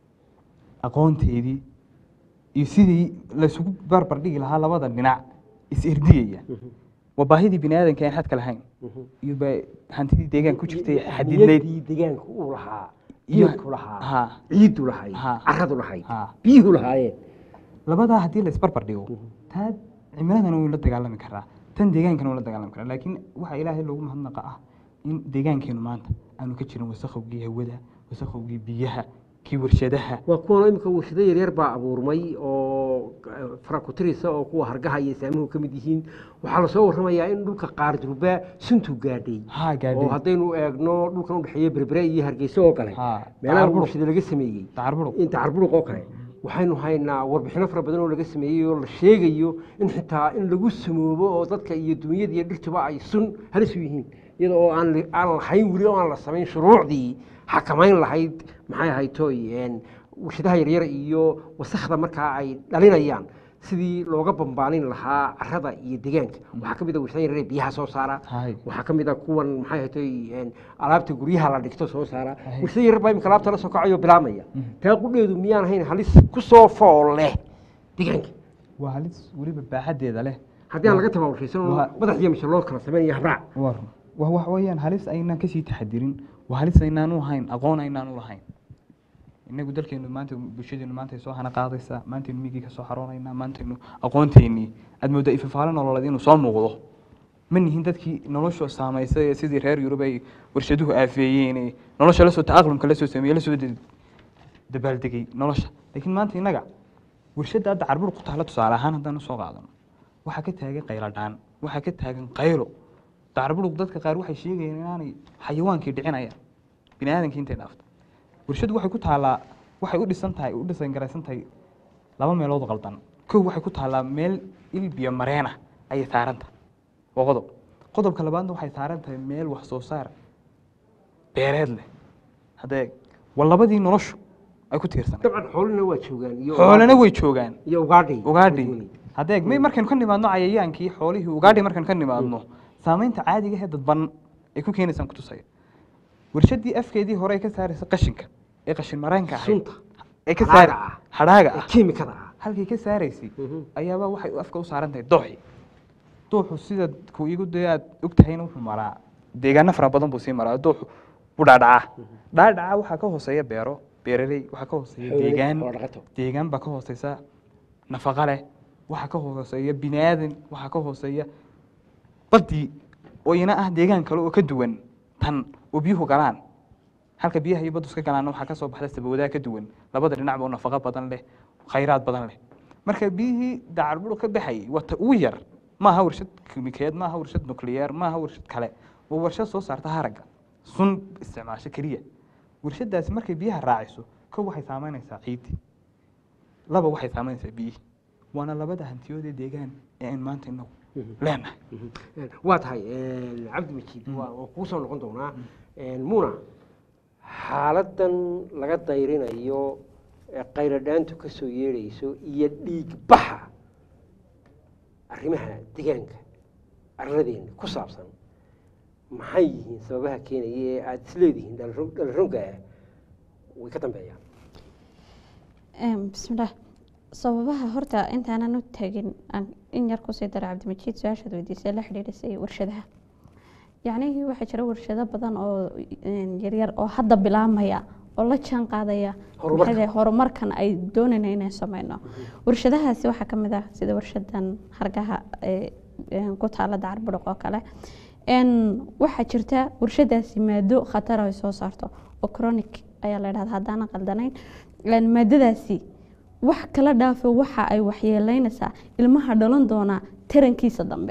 aqoonteedii iyo sidii laysugu barbar dhigi lahaa labada dhinac is irdiyaya waa baahidii bini aadanka aan xadka lahayn Mhm. iyo ba hantidii deegaanka ku jirtay xadidnayd Niyaddii deegaanka uu lahaa Iyo- geedku lahaa ha. ciiddu lahayd Ha. caradu lahayd Ha. biyuhu lahaayeen labadaa haddii la isbarbar dhigo taa cimiladana wuu la dagaalami karaa tan deegaankana wuu la dagaalami karaa laakiin waxaa ilaahay loogu mahadnaqa ah in deegaankeenu maanta aanu ka jirin wasakhowgii hawada wasakhowgii biyaha kii warshadaha waa kuwan imika warshado yaryar baa abuurmay oo eh, farakutirisa oo kuwa hargaha iyo saamuhu ka mid yihiin waxaa lasoo warramayaa in dhulka qaar durbaa suntu gaadhay haa gaadhay oo haddaynu eegno dhulkan udhexeeya berbere iyo hargeysa oo kale Haa, meelaha Dacar Buruq. warshada laga sameeyey dacar buruq in dacar buruq oo kale waxaynu haynaa warbixino fara badan oo laga sameeyey oo la sheegayo in xitaa in lagu samoobo oo dadka iyo dunyada iyo dhirtuba ay sun halis u yihiin iyada oo aan li- aan lahayn weli oo aan la samayn shuruucdii xakamayn lahayd maxay ahayd toy een, warshadaha yaryar iyo wasakhda markaa ay dhalinayaan sidii looga bambaanin lahaa carrada iyo deegaanka waxaa ka mid a warshada yaryar ee biyaha soo saara Hay. waxaa ka mid a kuwan maxay hatay alaabta guryaha la dhigto soo saara warshada yaryar baa imika alaabta la soo kacayo bilaamaya taa qudheedu miyaan ahayn halis ku soo fool leh deegaanka waa halis weliba baaxadeeda leh haddii aan laga tabaabulshaysan oo Waa- madax iyo mishe loo kala sameynaya habraac war wa wax weeyaan halis aynaan kasii taxadirin waa halis aynaan u hayn aqoon aynaan u lahayn inagu dalkeenu maanta bulshadeenu maanta ay soo hana qaadaysaa maantaynu migii ka soo xaroonaynaa maantaynu aqoonteenii aad moodaa ifafaalo nololeed inuu soo muuqdo ma nihin dadkii nolosha saamaysay ee sidii reer yurub ay warshaduhu aafeeyeen ee nolosha lasoo taqlumka lasoo sameeyey lasoo da- dabaaldegay nolosha laakiin maanta innaga warshadda hadda carbur ku taalla tusaale ahaan haddaan usoo qaadano waxaa ka taagan qaylo dhaan waxaa ka taagan qaylo dacarbudhug dadka qaar waxay sheegayeen inaanay xayawaankii dhicinayaan bini aadankii intay dhaafto warshaddu waxay ku taallaa waxay u dhisan tahay u dhisan garaysan tahay laba meelood oo qaldan kow waxay ku taallaa meel il biyo mareena ayay saaran tahay waa qodob qodobka labaadna waxay saaran tahay meel wax soo saar beereed leh haddee waa labadii noloshu ay ku tiirsan dabcan xoolina waa joogaan iyo xoolana way joogaan iyo ugaadhi ugaadhi haddee may markaynu ka nimaadno cayayaankii xoolihii ugaadhi markaynu ka nimaadno saamaynta caadiga ee dadban ay ku keenaysaan kutusaya warshaddii afkeedii hore ay ka saaraysa qashinka ee qashin mareenka ahayd Sunta. ee ka Hadhaaga saar ah. hadhaaga ah kiimikada ah halkay ka saaraysay Mhm. ayaaba waxay afka u saaran tahay dooxi dooxu sida ku igu dee aad og tahayna wuxuu maraa deegaano fara badan buu sii maraa dooxu u dhaadhacaa dhaadhaca waxaa ka hooseeya beero beeraley waxaa ka hooseeya Xoolo- deegaan xoolo dhaqato. deegaan baa ka hooseysa nafaqa leh waxaa ka hooseeya bini aadan waxaa ka hooseeya badii oo ina ah deegaan kale oo ka duwan tan oo biyuhu galaan halka biyaha iyo baddu iska galaanna waxaa ka soo baxda sabawadaa ka duwan labada dhinacba oo nafaqo badan leh khayraad badan leh marka biyihii dacarburu ka baxayay waa ta ugu yar maaha warshad kimikeed maaha warshad nuclear maaha warshad kale waa warshad soo saarta haragga sun isticmaasho keliya warshadaasi markay biyaha raaciso kow waxay saameynaysaa ciiddi laba waxay saameynaysaa biyihii waana labada hantiyoodee deegaan ee aan maanta inagu leenahay waa tahay cabdi majiid waa waan kuu soo noqon doonaa muna xaaladan laga dayrinayo ee qayradhaantu ka soo yeedhayso iyo dhiig baxa arrimaha deegaanka arladeena ku saabsan maxay yihiin sababaha keenaya ee aada isleedihiin dhalaro- dhalaroga ah way ka dambeeyaan Em, bismillaah sababaha horta intaanan u tagin aan in yar kusii dara cabdimajiid su-aashaad weydiisay la xidhiidhisay warshadaha yacnihii waxaa jira warshado badan oo em, yaryar oo hadda bilaamaya oo la jaan qaadaya Horumarka. maxay tahay, horumarkan ay doonayna inay sameyno warshadahaasi waxaa ka mid ah sida warshadan hargaha ee em, ku taala dacarbudhuq oo kale En, waxaa jirta warshadaasi maado khatar ay soo saarto oo chronic ayaa la dhahda haddaana qaldanayn En, maadadaasi wax kala dhaafo waxa ay waxyeeleynaysaa ilmaha dhalan doonaa tarankiisa dambe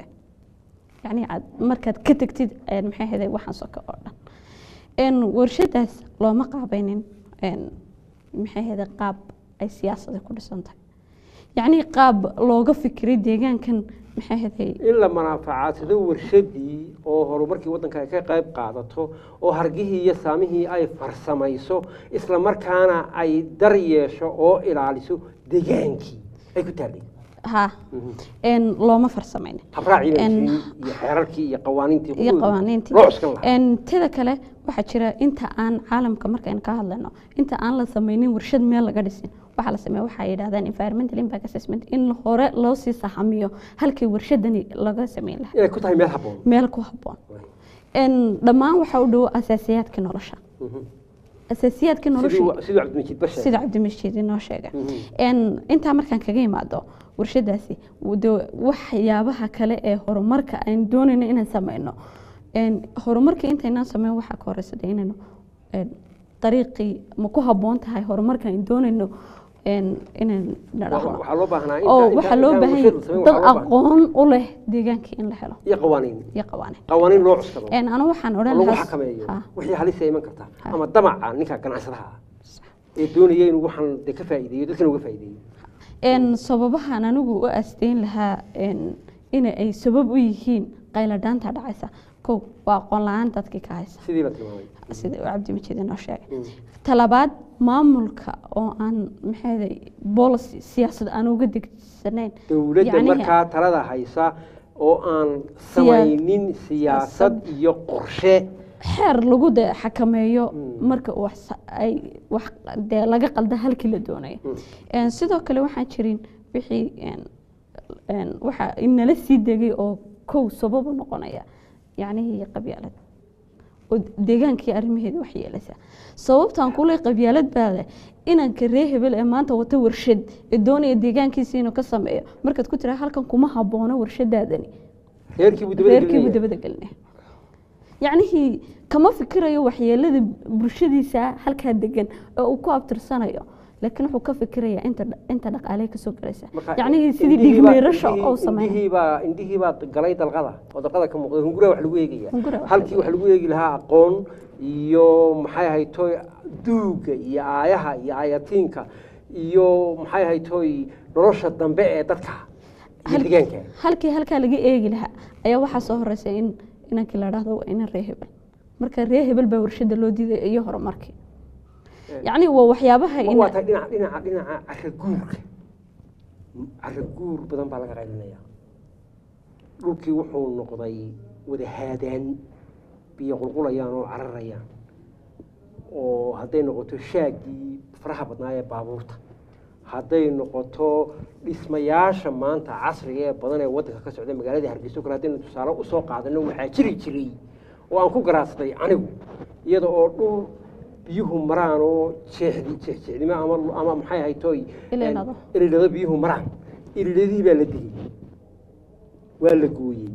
yacni aad markaad ka tegtid en, maxay ahayd waxaan soka oo dhan En, warshadaas looma qaabaynin en, maxay ahayd qaab ay siyaasada ku dhisan tahay yacni qaab looga fikiray deegaankan maxay ahayd in la manaafacadsado warshadii oo horumarkii waddanka ay ka qayb qaadato oo hargihii iyo saamihii ay farsamayso isla markaana ay dar yeesho oo ilaaliso deegaankii ay ku taallay ha en, looma farsamaynin habraacii la En- heshiiyey iyo xeerarkii iyo qawaaniintii iyo kuwooda qawaaniintii loo cuskan lahaa En, teda kale waxaa jira inta aan caalamka markaynu ka hadlayno inta aan la sameynin warshad meel laga dhisin waxaa la sameeya waxaa yidhahdaan environmental impact assessment in hore loo sii saxamiyo halkii warshadani laga sameyn lahaa inay ku tahay meel habboon meel ku habboon En, dhammaan waxaa u dhow asaasiyaadka nolosha asaasiyaadka nolosha siduu siduu cabdimajiid ba sheegay sida cabdimashiid inoo sheega Mhm. En, intaa markaan kaga imaado warshadaasi de waxyaabaha kale ee horumarka aan doonayno inaan sameyno En, horumarka intaynaan sameyn waxaa ka horeysa de inaynu en, dariiqii ma ku habboon tahay horumarka aan doonayno en, inaan Wa- dhaqno waxaa loo baahnaa inta- oo inta- waxaa loo intaan baahan warshad la sameyn, dad waxaa loo baahnaa- aqoon u leh deegaankii in la helo iyo qawaaniin iyo qawaaniin qawaaniin loo cuskado En, anu waxaan oo odhan lagu lahaa xakameeyo Ha. wixii halisa iman karta Ha. ama damaca ninka ganacsadaha ah ee doonaya inuu waxaan de ka faa'iideeyo dadkana uga faa'iideeyo En, sababahan anigu u asteyn lahaa en, in ay sabab u yihiin qayladhaanta dhacaysa kow waa aqoon la-aan dadkii ka haysa sidii la tilmaamay sida uu cabdimajid inoo sheegay talabaad maamulka oo aan maxay policy siyaasad aan uga degsanayn dowladda Yacnihi- markaa talada haysa oo aan samaynin siyaasad iyo qorshe xeer lagu de xakameeyo marka wax sa- ay wax dee laga qalda halkii la doonayo Een, sidoo kale waxaan jirin wixii een, een, waxa inala sii degay oo kow sabab u noqonaya yacnihii qabyaalad oo deegaankii arrimaheeda wax yeelaysa sababtaan kule qabyaalad baa leh inanka ree hebel ee maanta wata warshad ee doonaya deegaankiisa inuu ka sameeyo markaad ku tiraa halkan kuma haboono warshadaadani reerkiibuu dabada reerkiibuu gelinaya. dabada gelinaya yacnihii kama fikirayo waxyeelada bulshadiisa halkaa degan oo uu ku abtirsanayo laakiin wuxuu ka fikirayaa inta inta dhaqaale kasoo galaysa Marka yacnihii sidii indhihii baa- dhigmeerasho indhihii- oo sameynaya indhihii baa indhihii baa galay dalqada oo dalqada ka muuqda hungura wax lagu eegaya Hungura wax halkii lagu wax lagu eegi lahaa aqoon iyo maxay ahaytoy duuga iyo aayaha iyo aayatiinka iyo maxay ahaytoy nolosha dambe ee dadka iyo Hal- deegaanka halkii halkaa laga eegi lahaa ayaa waxaa soo horeysa in inankii la dhahdo waa inan ree hebel marka ree hebel baa warshada loo diiday iyo horumarkii yacni waa waxyaabaha Ma in waa tahay dhinaca dhinaca dhinaca cara guurka cara guur badan baa laga qaylinaya dhulkii wuxuu noqday wada haadaan biyo qulqulayaan oo cararayaan oo hadday noqoto shaagii faraha badnaa ee baabuurta hadday noqoto dhismayaasha maanta casriga ee badan ee waddanka ka socda magaalada hargeysa oo kale haddaynu tusaale usoo qaadano waxaa jiri jiray oo aan ku garaadsaday anigu iyada oo dhul biyuhu maraan oo jeexdi jeexjeexdimo ama ama maxay ahaytoy Iliilado. ililado biyuhu maraan ililadii baa la digay waa la gooyey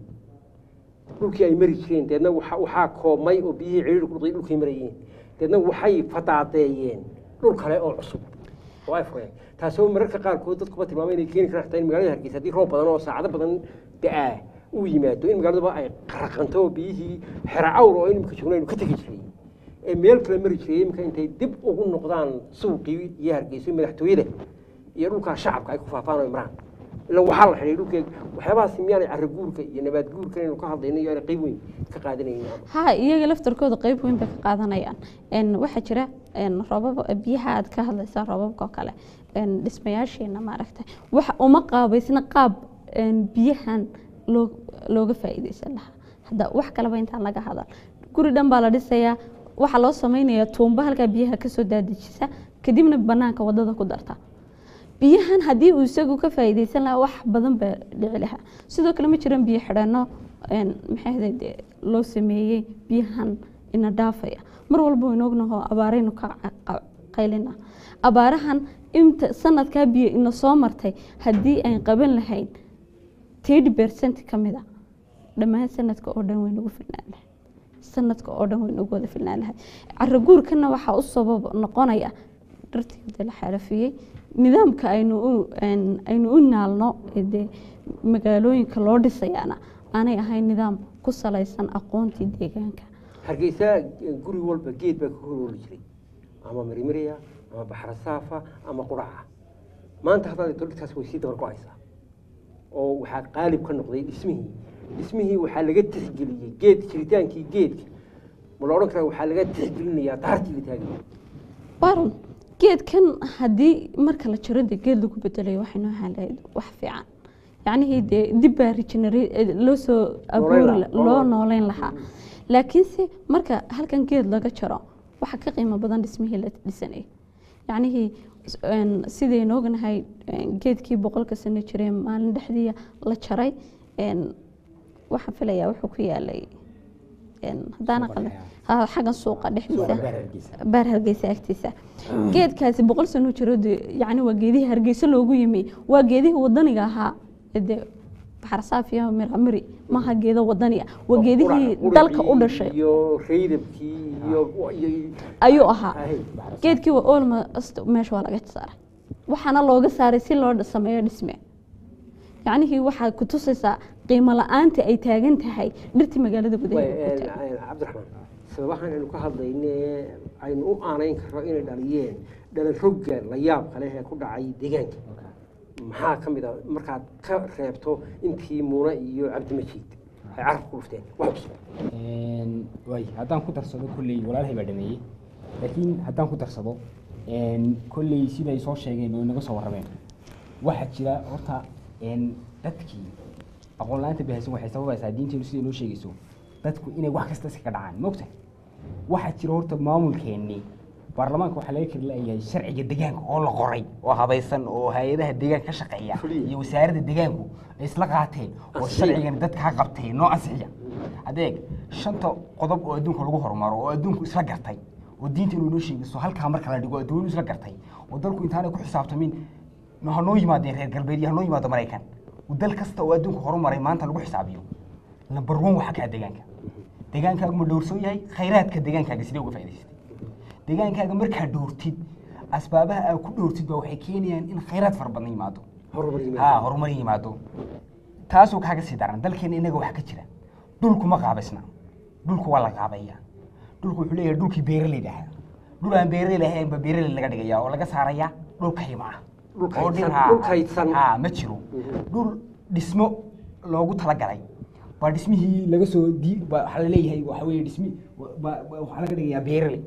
dhulkii ay mari jireen deedna waxa- waxaa koobmay oo biyihii ciriiri ku dhulkii dhulkii marayeen deedna waxay fataadeeyeen dhul kale oo cusub oo ay fureen taasoo mararka qaarkood dadkuba tilmaamay inay keeni karaan xitaa in magaalada hargeysa haddii roob badan oo saacado badan da-aa uu yimaado in magaaladuba ay qaraqanto oo biyihii xera awr oo inimka joogna aynu ka tegi jiray ee meel kale mari jiray iminka intay dib ugu noqdaan suuqii iyo hargeyso madaxtooyada iyo dhulkaa shacabka ay ku faafaan oo imraan ilan waxaa la xidhay dhulkeeg waxyaabahaasi miyaanay carro guurka iyo nabaad guurka inaynu ka hadlayno iyo aanay qayb weyn ka qaadanaynin ha iyaga laftarkooda qeyb weyn bay ka qaadanayaan Een, waxaa jira een, roobab biyaha aad ka hadlaysaa roobabka oo kale een, dhismayaasheena maaragtay waxa uma qaabaysna qaab een, biyahan loo looga faa'iideysan lahaa hadda wax kaleba intaan laga hadal guri dhan baa la dhisayaa waxaa loo sameynayaa tuumba halkaa biyaha kasoo daadejisa kadibna banaanka wadada ku darta biyahan haddii uu isagu ka faa'iideysan lahaa wax badan baa dhici lahaa sidoo kale ma jiran biyo xidhanno een, maxay ahayd dee loo sameeyey biyahan ina dhaafaya mar walba waynu ognaho abaaraynu ka ca- qa- qaylina abaarahan inta sanadkaa biyo ina soo martay haddii aan qaban lahayn thirty percent ka mid a dhammaan sanadka oo dhan way nagu filnaan lahay sanadka oo dhan way nagu wada filnaan lahay caro guurkana waxaa u sabab noqonaya dharteeda la xalafiyey nidaamka aynu u een- aynu u naalno ee dee magaalooyinka loo dhisayaana aanay ahayn nidaam ku salaysan aqoontii deegaanka hargeysa guri walba geed baa ka horooli jiray ama marimarya ama baxrasaafa ama quraca maanta haddaad eegto dhirtaas way sii dabar go-aysaa oo waxaa qaalib ka noqday dhismihii dhismihii waxaa laga tixgeliyey geed jiritaankii geedka ma la odhan karaa waxaa laga tixgelinayaa daartii la taagay baron geedkan haddii marka la jaro dee geed lagu bedelayo waxay noo ahaan lahayd wax fiican yacnihii dee dib baa regenerate loo soo abuuri lahaa. la- loo nooleyn lahaa laakiinse marka halkan geed laga jaro waxa ka qiimo badan dhismihii la dhisanayay yacnihii s- een, sidaynu ognahay een, geedkii boqolka sano jiray maalin dhexdii la jaray een, waxaan filayaa wuxuu ku yaalay een, haddaan aqal ha xaggan suuqa dhexdiisa baar hargeysa agtiisa geedkaasi boqol sano jiro dee yacni waa geedihii hargeysa loogu yimi waa geedihii wadaniga ahaa ee dee baxarsaaf iyo miramiri maaha geedo wadaniga waa geedihii Qurac- dalka u quracii dhashay iyo reydabkii iyo iyo- ayuu ahaa Ahay. geedkii waa olmost meesha waa laga saaray waxaana looga saaray si loo sameeyo dhisme yacnihii waxaa ku tusaysaa qiimo la-aanta ay taagan tahay dhirtii magaalada gudaheeda ku taagan cabdiraxmaan sababahan aynu ka hadlayne aynu u aanayn karno inay dhaliyeen dhalan rogga la yaab kale ee ku dhacay deegaanka maxaa ka mid a markaad ka reebto intii muune iyo cabdimajiid ay carabka ku dhufteen wax cusub waay haddaan ku darsado kolley walaalhay baa dhameeyey laakiin haddaan ku darsado kolley siday soo sheegeen oo inaga soo warrameen waxaa jira horta dadkii aqoon la-aanta bahaysan waxay sababaysaa diinteenu siday noo sheegayso dadku inay wax kasta iskaga dhacaan mogta waxaa jira horta maamulkeennii baarlamaanka waxaa laga kari leeyahay sharciga deegaanka oo la qoray oo habaysan oo hay-adaha deegaanka ka shaqeeya Fuliya. iyo wasaaradda deegaanku ay isla qaateen oo Ansixiya. sharcigan dadka ha qabtay noo ansixiya adeeg shanta qodob oo adduunka lagu horumaro oo adduunku isla gartay oo diinta inuu noo sheegayso halkaa marka la dhigo adduunyadu isla gartay oo dalku intaanay ku xisaabtamin ma ha noo yimaadeen reer galbeed iyo ha noo yimaado maraykan dal kasta oo adduunka horumaray maanta lagu xisaabiyo number one waxaa kaa deegaanka deegaankaagu ma dhowrsoon yahay khayraadka deegaankaaga sidee uga faa'idaysatay deegaankaaga markaa dhowrtid asbaabaha aad ku dhowrtid baa waxay keenayaan in khayraad fara badan yimaado horumar ha yimaada horumar yimaado taasoo kaaga sii daran dalkeena inaga wax ka jira dhulku ma qaabaysna dhulku waa la qaabeeya dhulku wuxuu leeyahay dhulkii beeraleyda ahaa dhul aan beeraley ahayn ba beeraley laga dhigaya oo laga saaraya dhul kayma ah Dhul oo kaydsan- dhir- ha, dhul kaydsan. ha ma jiro dhul dhismo loogu talagalay baa dhismihii laga soo di ba- waxaa laleeyahay waxa weeye dhismi ba- ba- waxaa laga dhigayaa beeraley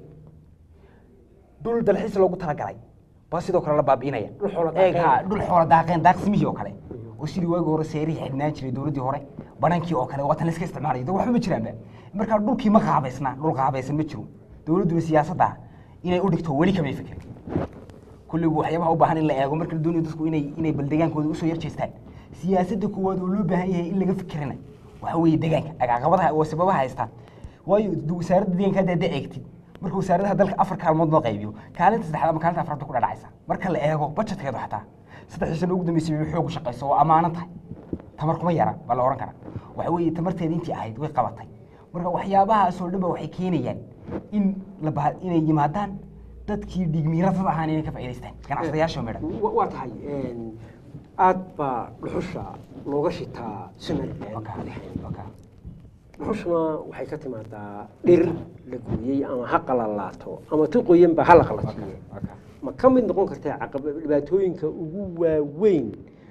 dhul dalxiis loogu talagalay baa sidoo kale la baabi'inaya Dhul xoolo Eeg, daaqeen. ha, dhul xoolo daaqeen daaqsimihii oo kale oo sidii waagi hore seerihii xidhnaan jiray dowladdii hore banankii oo kale waatan iska isticmaalaya de waxba ma jiraanba markaa dhulkii ma qaabaysna dhul qaabaysan ma jiro dowladduna siyaasadda inay u dhigto weli kamay fikirin kulligu waxyaabaha u baahan in la eego marka la doonayo dadku inay inay bal degaankooda usoo yar jeestaan siyaasadda koowaad oo loo baahan yahay in laga fikirina waxa weeye deegaanka caqabadaha oo sababaha haystaan waayo d- wasaaradda deegaanka hadda hadda eegtid marka wasaaradaha dalka afar kaalmood loo qaybiyo kaalinta saddexaad ama kaalinta afraad bay ku dhadhacaysa marka la eego budgetkeedu xataa saddexdii sano ugu dambeysay bay xoog u shaqayso oo ammaanan tahay tamar kuma yara baa la ohan karaa waxa weeye tamarteeda intii ahayd way qabatay marka waxyaabahaasoo dhan ba waxay keenayaan in la bah inay yimaadaan dadkii dhigmiiratada ahaan inay ka faa'idaystaan ganacsadayaasha oo midhan Wa- waa tahay aad baa dhuxusha looga shitaa somaliland Waka, waka. dhuxushuna waxay ka timaadaa dhir la gooyey ama ha qalalaato ama ti qoyanba ha la qalatiyo ma ka mid noqon kartaa caqaba dhibaatooyinka ugu waaweyn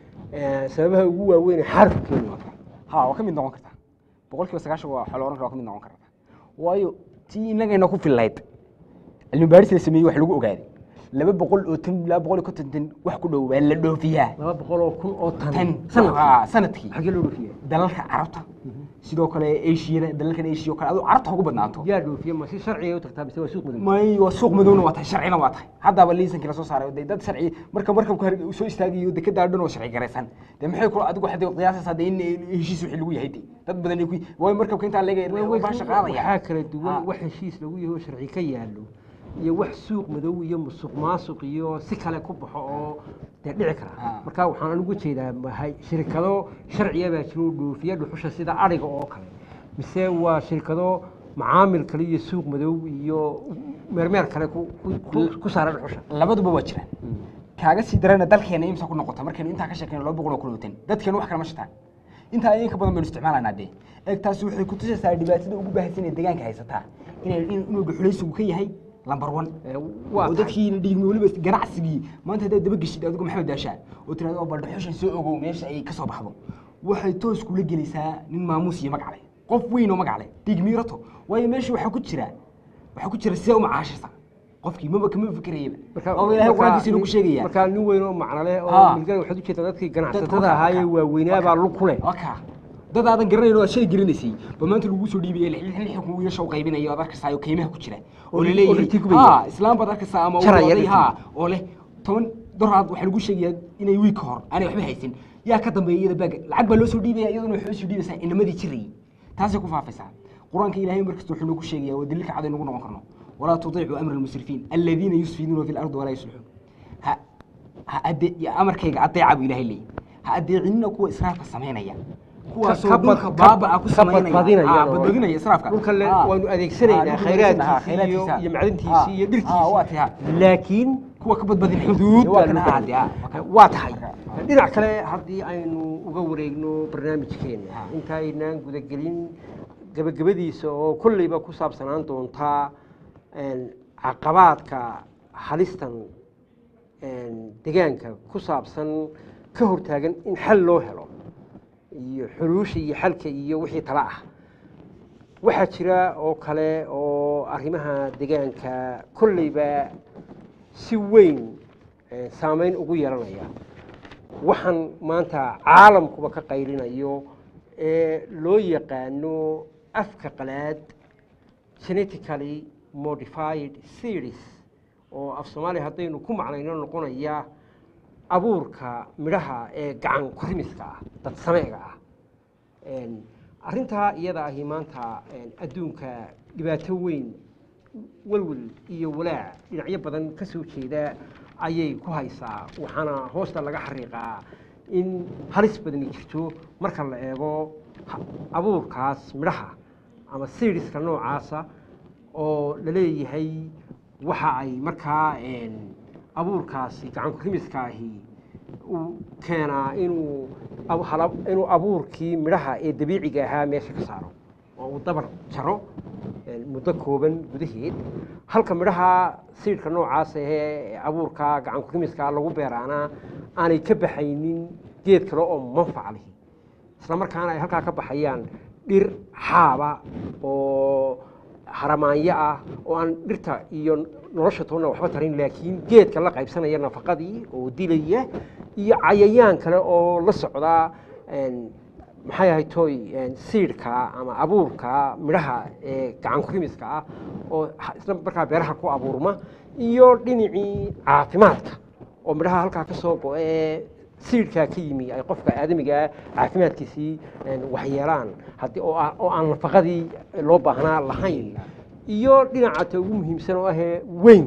eh, sababaha ugu waaweyn ee xarku keeni ha waa ka mid noqon kartaa boqol kiiba sagaashan waa waxaa la ohan karaa waa ka mid noqon kartaa waayo tii innagayna ku fillayd cilmi baadhis la sameeyey wax lagu ogaaday laba boqol oo tan laba boqol iyo konton tan wax ku dhow baa la dhoofiyaa laba boqol oo kun oo tan tan sanadkii ha, sanadkii xagee loo dhoofiya dalalka carabta sidoo kale ashiyada dalalkan ashiya oo kale aduu carabta ha ugu badnaato yaa dhoofiya ma si sharciga u tagtaa mise waa suuq madow may waa suuq madowna waa tahay sharcina waa tahay haddaba liisankii lasoo saaray dee dad sharci marka markabku har- soo istaagayo dekedaa dhan oo sharci garaysan dee maxay kula adigu waxaad qiyaasaysaa dee in heshiis wixii lagu yahay dee dad badan ay ku waayo markabka intaa laga baa shaqaadaya waxaa kala duwan Ha. wax heshiis lagu yaho sharci ka yaallo iyo wax suuq madow iyo musuq maasuq iyo si kale ku baxo oo dee dhici kara Ha. marka waxaan anigu jeedaa mahay shirkado sharciya baa jiro oo dhoofiya dhuxusha sida ariga oo kale mise waa shirkado macaamil kale iyo suuq madow iyo meermeer kale ku- ku- ku- ku saara dhuxusha labaduba waa jiraan kaaga sii darana dalkeena imsa ku noqota markaynu intaa ka sheekayno laba boqol oo kulootan dadkeena wax kale ma shitaan intaa in ka badan baynu isticmaalanaa dee eeg taasi waxay ku tusaysaa dhibaatada ugu baahsan ee deegaanka haysataa inay in- inuu dhuxulaysigu ka yahay lambar one Eh, waa oo tahay. dadkii dhiigmi weliba ganacsigii maanta haddaad daba geshid adigu maxamed daashaa oo tirahdo oo bal dhuxushan soo ogow meesha ay ka soo baxdo waxay toos kula gelaysaa nin maamuus iyo magac leh qof weyn oo magac leh dhiigmiirato waayo meesha waxaa ku jira waxaa ku jira sidee u macaashisa qofkii maba kama fikerayaba oo ilaahay qur-aankiisa inuu ku sheegaya markaa nin weyn oo macno leh oo Ha. milgana waxaad ujeedaa dadkii Dadka ganacsatada waka- ahaayee waka- waaweynaa baa lug ku leh waka dad aadan garanayn oo aad shay garanaysay ba maanta lagu soo dhiibaya lix lix lix kun wiilasha u qaybinayo aad arkaysaa oo qiimaha ku jira oo Oo la ri- oo leeyahay riti gubaya. ha islaam baad arkaysaa ama Jaraya oday riti. ha oo leh toban doraad waxaa lagu sheegayaa inay wiig ka hor aanay waxba haysan yaa ka dambeeya iyada baaga lacag baa loo soo dhiibaya iyaduna waxay usoo dhiibaysaa inamadii jirayay taasay ku faafaysaa qur-aanka ilaahay markasta wuxuu nagu sheegaya waa daliilka cad aynu ugu noqon karno walaa tudiicuu amra almusrifiin aladiina yusfiduuna fi lardi walaa yuslixuun ha ha ade ya amarkayga adeeca buu ilaahay leeyahy ha adeecinina kuwa israafka samaynaya kuwaasoo ka bad- dhulka ka- baaba ku ka samaynaya badbadinaya Ah, oo- badbadinaya israafka dhulka le Ah. waanu adeegsanaynaa Ah, dhulka khayraadkiisa khayraadkiisa. iyo- iyo macdantiisa Ah. iyo dhirtiisa. Ah, waa tahay, ha. laakiin kuwa ka badbadinaya xuduud waa baa kan lagu ha, dee, ah, waa kan. waa tahay Ah. dhinac kale haddii aynu uga wareegno barnaamijkeena Ah. intaynaan gudagelin gabagabadiisa oo kolleyba ku saabsanaan doontaa een, caqabaadka halistan een, deegaanka ku saabsan ka hortaagan in xal loo helo iyo xuluusha iyo xalka iyo wixii tala ah waxaa jira oo kale oo arrimaha deegaanka kolleyba si weyn eh, saameyn ugu yeelanaya waxaan maanta caalamkuba ka qaylinayo ee loo yaqaano afka qalaad genetically modified series oo af soomaaliya haddaynu ku macnayno noqonaya abuurka midhaha ee gacan kurimiska ah dad sameega ah Een, arrintaa iyada ahi maanta een, adduunka dhibaato weyn walwal iyo walaac dhinacyo badan ka soo jeeda ayay ku haysaa waxaana hoosta laga xariiqaa in halis badani jirto marka la eego ha- abuurkaas midhaha ama siiriska noocaasa oo la leeyahay waxa ay markaa een, abuurkaasi gacan kurimiska ahi uu keenaa inuu ab- hala- inuu abuurkii midhaha ee dabiiciga ahaa meesha ka saaro oo uu dabar jaro een, muddo kooban gudaheed halka midhaha siidhka noocaas ahee abuurka gacan kurimiska lagu beeraana aanay ka baxaynin geed kale oo manfac lihi isla markaana ay halkaa ka baxayaan dhir xaaba oo haramaanyo ah oo aan dhirta iyo nolosha toonna waxba tarin laakiin geedka la qaybsanaya nafaqadii oo dilaya iyo cayayaan kale oo la socda een, maxay ahay toy een, siidhka ama abuurka midhaha ee gacan kurimiska ah oo ha- isla markaa beeraha ku abuurma iyo dhinacii caafimaadka oo midhaha halkaa ka soo go ee siidhkaa ka yimi ay qofka aadamigaa caafimaadkiisii een, waxyeelaan haddii oo aan- oo aan nafaqadii loo baahnaa lahayn iyo dhinaca ta ugu muhiimsan oo ahee weyn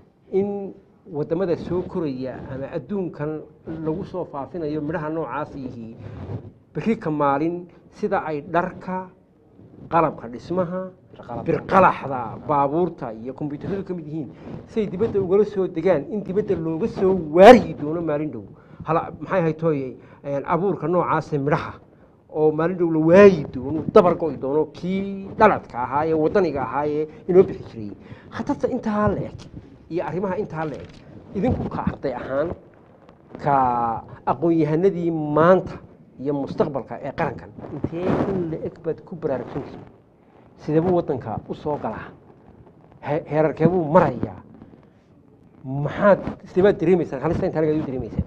in wadamada soo koraya ama adduunkan lagu soo faafinayo midhaha noocaas yihi berri ka maalin sida ay dharka qalabka dhismaha birqalaxda baabuurta iyo kombyuutaradu ka mid yihiin siay dibadda ugala soo degaan in dibadda looga soo waaryi doono maalin dhow hala maxay ahay tooye een, abuurka noocaase midhaha oo maalin dhow la waayi doono dabar go'i doono kii dhaladka ahaa ee wadaniga ahaa ee inoo bixi jiray khatarta intaa la eg iyo arrimaha intaa la eg idinku ka arday ahaan ka aqoon-yahanadii maanta iyo mustaqbalka ee qarankan intee in la eg baad ku baraarugsantihin sideebuu waddanka u soo galaa he- heerarkeebuu marayaa maxaad sideebaad dareemaysaan halista intaa laga dareemaysaan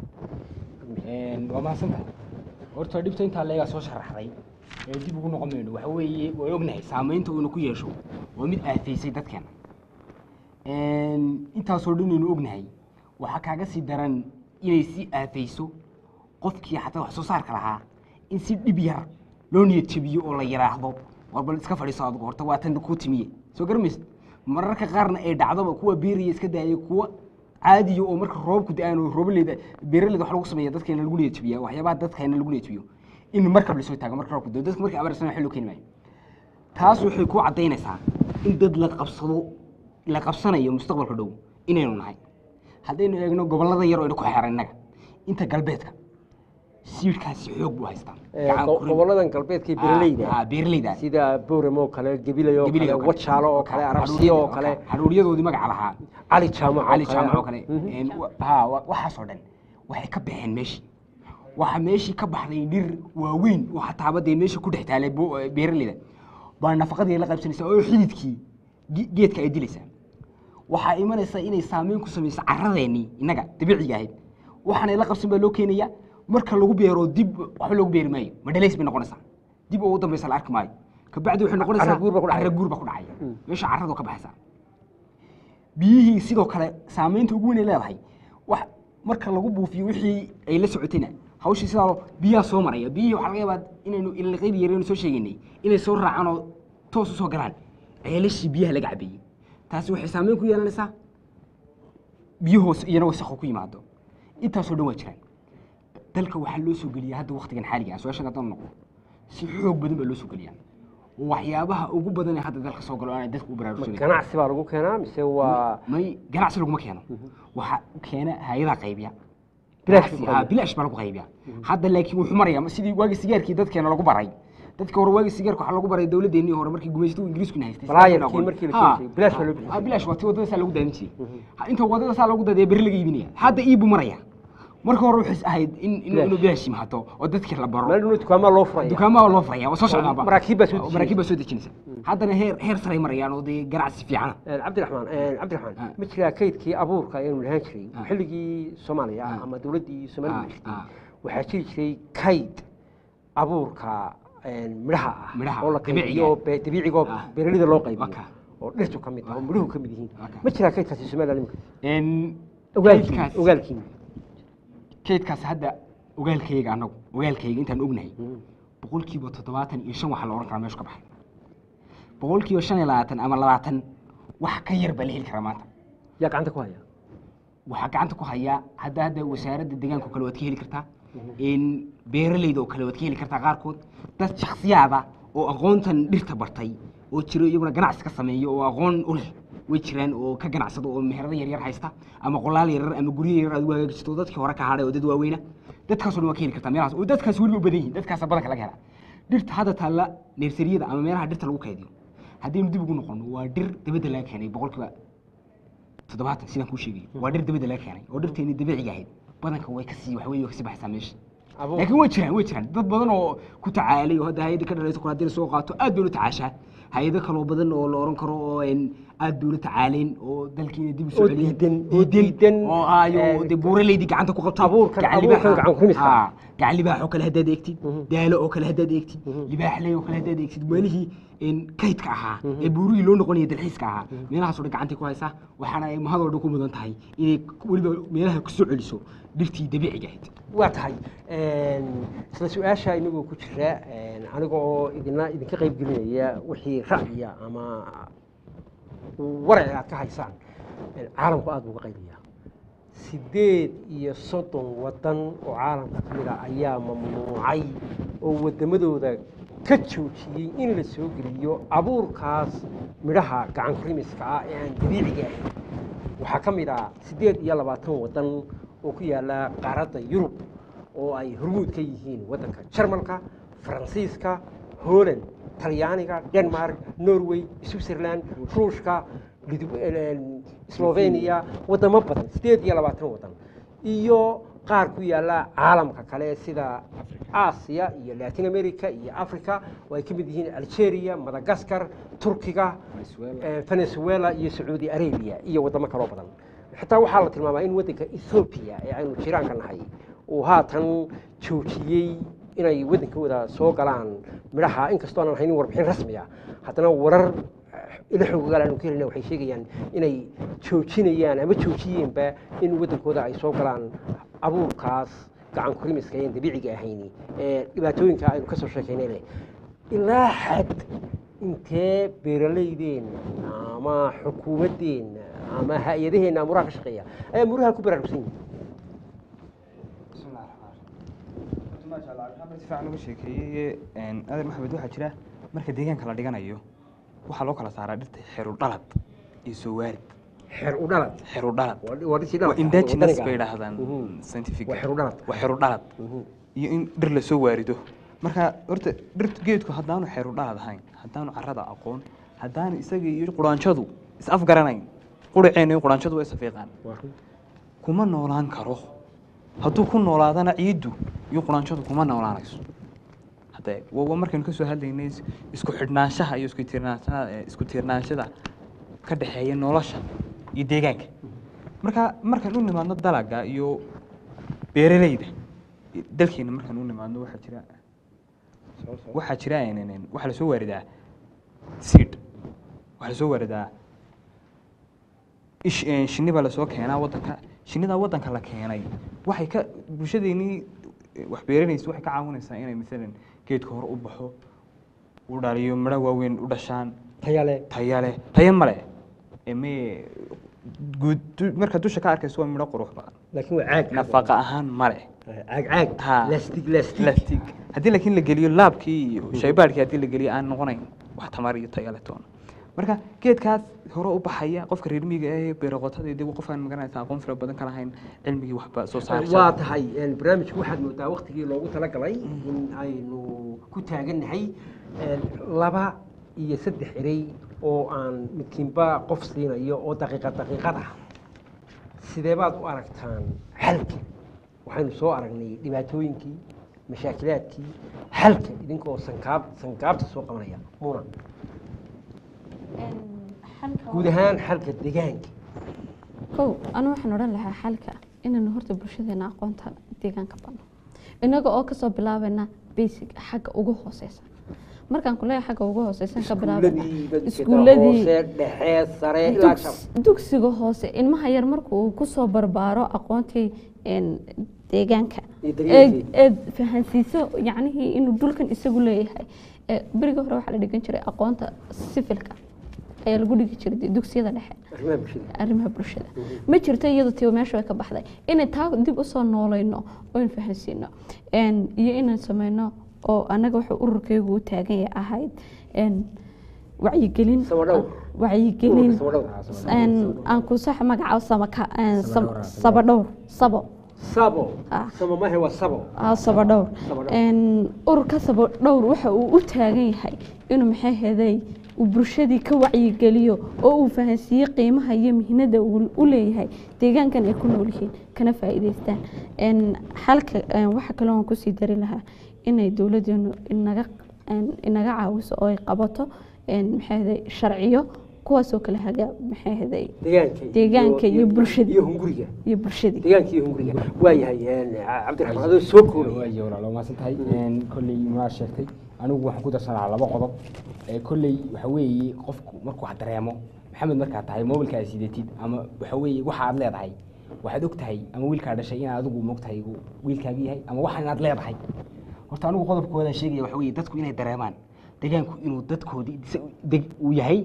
waa mahadsantahay horta dhibta intaa leegaa soo sharaxday ee dib ugu noqon mayno waxa weeye way ognahay saamaynta uuna ku yeesho waa mid aafaysay dadkeena intaasoo dhan aynu ognahay waxaa kaaga sii daran inay sii aafayso qofkii xataa wax soo saarka lahaa in si dhib yar loo niyad jabiyo oo la yidhaahdo war bal iska fadhiiso adigu horta waa tan kuu timiye soo garamaysa mararka qaarna ay dhacdoba kuwa beeraya iska daayay kuwa caadiya oo marka roobku da-aan oo roobaleeda beeraleyda wax lagu sameeya dadkeena lagu niyad jabiya waxyaabaha dadkeena lagu niyad jabiyo in markab lasoo taago marka roobku dao dadka markay abaarsan xil loo keeni maayo taas waxay ku caddaynaysaa in dad la qabsado la qabsanayo mustaqbalka dhow inaynu nahay haddaynu eegno gobollada yar oo ina ku xeeran innaga inta galbeedka siirkaasi xoog buu haystaa Ee, Gacan go- kurin. gobolladan galbeedka ee Ah, beeraleyda ah, beeraleyda sida booramo oo kale gabilay oo Gabiley kale oo kale. wajaalo oo kale arabsiyo oo kale haruuryadoodii magaca lahaa cali jaamac cali jaamac oo kale Mhm. een, wa- ha wa- waxaasoo dhan waxay ka baxeen meeshii waxaa meeshii ka baxday dhir waaweyn oo xataaba dee meesha ku dhex taalay bo- eh, beeraleyda baa nafaqadii la qaybsanaysa oo xididkii ge- geedka ay dilaysaa waxaa imanaysa inay saameyn ku samayso carradeennii innaga dabiiciga ahayd waxaana la qabsan baa loo keenaya marka lagu beero dib waxba loogu beeri maayo madhalays bay noqonaysaa dib oo ugu dambeysa la arki maayo kabacdi waxay noqonaysaa Carra guur baa ku dhacaya. carra guur baa ku dhacaya meesha carradu ka baxaysaa biyihii sidoo kale saamaynta ugu weyn ay leedahay wax marka lagu buufiyo wixii ay la socotayna hawshii sidaa loo- biyaha soo maraya biyihii waxaa laga yaabaa inaynu ilaqaydi yaraynu soo sheegaynay inay soo raacaan oo toos u soo galaan ceelashii biyaha laga cabeeyey taasi waxay saameyn ku yeelanaysaa biyahoos iyana wasakho ku yimaado intaasoo dhan waa jiraan dalka waxaa loo soo geliyaa hadda waktigan xaaliga ah su-aashan haddaan noqdo si xoog badan baa loo soo geliyaa waxyaabaha ugu badan ee hadda dalka soo galo aanay dadka u Ma baraarugsanin ganacsi baa lagu keenaa mise waa may ganacsi laguma keeno waxaa keena hay-adaa qaybiya Bilaash Ganacsi- lagu haa, qaybiya. bilaash baa lagu qaybiya hadda laakiin wuxuu maraya sidii waagii sigaarkii dadkeena lagu baray dadka hore waagii sigaarka waxaa lagu baray dowladeennii hore markii gumaystuhu ingiriisku haystay Balaayarkii sigaarka markii la aqoon. keeni jiray, bilaash baa loo bixin Haa, bilaash waa tii wadada saa lagu daadin jiray Ha, inta wadada saa lagu daadiya beri laga iibinaya hadda iibu maraya marka hore waxay ahayd in inuu Bilaash. inuu bilaash yimaado oo dadkii la baro meel dhuna dukaamaha loo furaya dukaamaha loo furaya waa soo socdaaba maraakiib baa soo dejinaysa. maraakiib baa soo dejinaysa haddana heer heer saray marayaan oo dee ganacsi fiicana Een, cabdiraxmaan een, cabdiraxmaan Ah. ma jiraa kaydkii abuurka aynu lahaan jiray Ah. xilligii soomaaliya Ah. ama dowladdii soomaaliya Ah, jirtay ah. waxaa jiri jiray kayd abuurka een, midhaha ah Midhaha, oo la dabiiciga. qaybiyo oo be- dabiiciga oo Ah. beeralida loo qaybiyo Waka. oo dhirtu ka mid ah oo midhuhu ka mid yihiin Waka. ma jiraa kaydkaasi somaliland imika Een, ogaalkiin kaydkaas- ogaalkiin kaydkaas hadda ogaalkayga anagu ogaalkayga intaan ognahay Mm. boqolkiiba toddobaatan iyo shan waxaa la ohan karaa meeshu ka baxay boqolkiiba shan iyo labaatan ama labaatan wax ka yar baa la heli karaa maanta yaa gacanta ku haya waxaa gacanta ku hayaa hadda hadda wasaaradda deegaanka oo kale waad ka heli kartaa in beeralayda oo kale waad ka heli kartaa qaarkood dad shakhsiyaada oo aqoontan dhirta bartay oo jiro iyaguna ganacsi ka sameeyo oo aqoon u leh way jiraan oo ka ganacsado oo meherado yaryar haysta ama qolaal yaryar ama guryo yaryar aad u hagaajito oo dadkii hore ka hadhay oo dad waaweyna dadkaasoo dhan waa ka heli kartaa meelahaas oo dadkaas weliba u badan yihiin dadkaasa badanka laga helaa dhirta hadda taalla neersariyada ama meelaha dhirta lagu kaydiyo haddaynu dib ugu noqono waa dhir dabadda laga keenay boqolkiiba toddobaatan sidaan kuu sheegay waa dhir dabadda laga keenay oo dhirteeni dabiiciga ahayd badanka way kasii wax wey way kasii baxaysaa meesha Abuur. laakiin way jiraan way jiraan dad badan oo ku tacaalay oo hadda hay-adda ka dhalayso kale haddii la soo qaato aad bay ula tacaashaa hay-ado kaloo badan oo la oran karo oo een aad bay ula tacaaleen oo dalkiina dib u Oo soo celiyeen diidan, oo diidan, oo aayo een, dee buuraleydii gacanta ku qabto abuurkan- gacan abuurkan libaaxa- gacan ku rimista. Haa, gacan libaax oo kale haddaad eegtid Mhm. daalo oo kale haddaad eegtid libaaxley oo kale haddaad eegtid meelihii een kaydka ahaa ee buurihii loo noqonaya dalxiiska ahaa meelahaasoo dhan gacantay ku haysaa waxaana ay mahadoo dhan ku mudan tahay inay weliba meelaha ku soo celiso dhirtii dabiiciga ahayd waa tahay een, isla su-aasha inagoo ku jira een, aniga oo idina idinka qayb gelinaya wixii ra'yiya ama waraci aad ka haysaan een, caalamku aad buu uga qaybiyaa sideed iyo soddon waddan oo caalamka ka mid a ayaa mamnuucay oo waddamadooda ka joojiyey in la soo geliyo abuurkaas midhaha gacan kurimiska ah ee aan dabiiciga ahayn waxaa ka mid ah siddeed iyo labaatan waddan oo ku yaala qaaradda yurub oo ay hormuud ka yihiin waddanka jarmalka faransiiska holland talyaaniga denmark norway switzerland ruushka Lidu- een, slovenia waddamo badan siddeed iyo labaatan waddan iyo qaar ku yaala caalamka kale sida aasiya iyo latin america iyo africa oo ay ka mid yihiin algeria madagascar turkiga eh, venezuela iyo sacuudi arabia iyo waddamo kaloo badan xitaa waxaa la tilmaamaa in waddanka ethoobia ee aynu jiraanka nahay uu haatan joojiyey inay waddankooda soo galaan midhaha inkastoo aanan haynin warbixin rasmi ah haddana warar eh, ila xoogagal aanu ka helina waxay sheegayaan inay joojinayaan ama joojiyeenba in waddankooda ay soo galaan abuurkaas gacan kurimiska een dabiiciga ahayni ee dhibaatooyinka aynu kasoo sheekaynay leh ilaa xad intee beeralaydeenna ama xukuumaddeenna ama hay-adaheenna amuraha ka shaqeeya ayaa muraha ku baraarugsan yihin maasha allah maxamed si fiican uga sheekeeyey een, adeer maxamed waxaa jira marka deegaanka la dhiganayo waxaa loo kala saaraa dhirta xeru dhalad iyo soo waarid xeer u dhalad xeru dhalad waa waa dhirtii waa dhaladka indigenous waddaniga bay ah. idhaahdaan Mhm. scientific Waa xeru dhalad. waa xeru dhalad Mhm. iyo in dhir lasoo waarido marka horta dhirtu geedku haddaanu xeru dhalad ahayn haddaanu carrada aqoon haddaanu isaga iyo quraanjadu is afgaranayn quraceena iyo quraanjadu way safiiqaan Waa run. kuma noolaan karo hadduu ku noolaadana ciiddu iyo quraanjadu kuma noolaanayso hadde waa markaynu ka soo hadlaynay is- isku xidhnaanshaha iyo isku tiirnaanshada eh, isku tiirnaanshada ka dhexeeya nolosha iyo deegaanka marka markaan u nimaadno dalaga iyo beeralayda dalkeena markaan u nimaadno waxaa jira waxaa jira een, een, een, waxaa lasoo waaridaa seed waxaa lasoo waaridaa ish een, shinni baa lasoo keenaa waddanka shinnidaa waddanka la keenay waxay ka bulshadeenii eh, wax beeranaysa waxay ka caawinaysaa inay maalan geedka hore u baxo u dhaliyo midho waaweyn u dhashaan Taya leh. taya leh taya male ee me guud du- marka dusha ka arkayso waa midho qurux badan laakiin waa caag nafaqa ahaan male caag caag Ha. lastig lastig plastic haddii laakiin la geliyo laabkii iyo shaybaadhkii haddii la geliyo aan noqonayn wax tamar iyo tayo leh toona marka geedkaas hore u baxaya qofka reer miyiga ee beeroqotada dib qofkaan magaranaysa aqoon fara badan ka lahayn cilmigii waxba soo saaraysa waa tahay een, barnaamijku waxaad moodaa waktigii loogu talagalay in aynu ku taagannahay een, laba iyo saddex erey oo aan midkiinba qof siinayo oo daqiiqad daqiiqad ah sidee baad u aragtaan xalka waxaynu soo aragnay dhibaatooyinkii mashaakilaadkii xalka idinkoo sankaab sankaabta soo qabanaya muna guud ahaan xalka deegaanka kow anu waxaan odhan lahaa xalka inaynu horta bulshadeena aqoonta deegaanka badno inaga oo kasoo bilaabayna basic xagga ugu hooseysa markaan kuleeyahay xagga ugu hooseysan ka bilaabana iskuuladii hoose dhexe sare ilaa shab dugs- dugsiga hoose ilmaha yar marka uu kusoo barbaaro aqoontii een, deegaanka Iyo daryeelkii. ee ee fahansiiso yacnihii inuu dhulkan isagu leeyahay Ee, berigii hore waxaa la dhigan jiray aqoonta sifilka ayaa lagu dhigi jiray dee dugsiyada dhexe arrimaha bulshada arrimaha bulshada ma jirto iyadu tii meesha way ka baxday inay taa dib usoo noolayno oon fahansiino Een, iyo inaan sameyno oo anaga wuxuu ururkaygu u taagan yahay ahayd een, wacyigelin Sabadhow. wacyigelin Sabadhow. Een, aan ku sax magaca samaka een, sam- sabadhowr sabo sabo Ah. samo mahe waa sabo ah, sabadhowr Sabadhowr. Een, ururka sabadhowr waxa uu u taagan yahay inuu maxay heday uu bulshadii ka wacyigeliyo oo uu fahansiiyo qiimaha iyo mihnada uu u leeyahay deegaankan ay ku nool yihiin kana faa'iidaystaan Een, xalka een, waxa kaloo aan kusii dari lahaa inay dowladeenu inaga een, inaga caawiso oo ay qabato een, maxay heday sharciyo kuwaasoo kale haga maxay heday deegaanka Deegaanka iyo bulshada. iyo hunguriga iyo bulshadii deegaanka iyo hunguriga waayahay een, cabdiraxmaan adoo soo koobaya waayo walaalo maasan tahay kolley munaa sheegtay anigu waxaan ku darsanaa laba qodob ee kolley waxa weeye qofku markuu wax dareemo maxamed markaa tahay mobilka aad sidatid ama waxa weeye waxa aad leedahay waxaad og tahay ama wiilkaa dhashay inaad adigu moog tahay uu wiilkaagi yahay ama waxan inaad leedahay horta anigu qodobkooda sheegaya waxa weeye dadku inay dareemaan deegaanku inuu dadkoodii isa- deg- uu yahay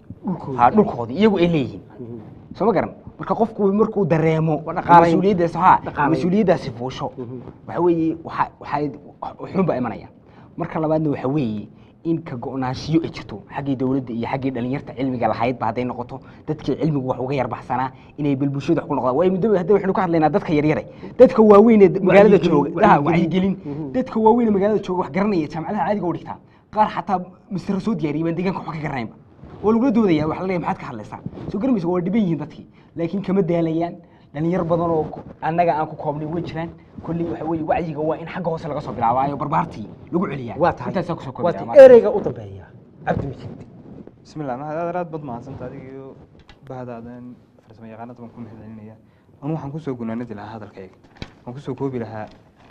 ha dhulkoodii iyagu ay leeyihiin soo ma garan marka qofku markuu dareemo dhaqaalayn. mas-uuliyaddaas ha Dhaqaalayn. mas-uuliyaddaasi fuusho waxa weeye waxa waxay xun baa imanaya marka labaadna waxa weeye in ka go-naanshiyo ay jirto xaggii dowladda iyo xaggii dhalinyarta cilmiga lahaydba hadday noqoto dadkii cilmigu wax uga yarbaxsanaa inay bal bulshada wax ku noqdaan waayo muddo hadda waxaynu ka hadlaynaa dadka yaryare dadka waaweyn ee magaalada Wacyigelin, jooga ha, wacyigelin. wacyigelin dadka waaweyn ee magaalada jooga wax garanaya jaamacadaha caadiga u dhigtaa qaar xataa masara soo diyaariyay baan deegaanka wax ka garanaynba oo lagula doodaya waxa la leeyahay maxaad ka hadlaysaa soo garamaysa waa dhiban yihiin dadkii laakiin kama daalayaan dhalinyar badan oo ku- annaga aan ku koobnay way jiraan kolley waxa weeye wacyiga waa in xagga hoose laga soo bilaabaayo barbaartii lagu celiyaa waa tahay intaasaan kusoo waa koobaya tahay ereyga u dambeeya cabdimajid bismillah maxaad aad aad bad mahadsanta adiga iyo bahadaadan farsamo yaqaanada baan ku mahadcelinaya anu waxaan kusoo gunaanadi lahaa hadalkayga waan kusoo koobi lahaa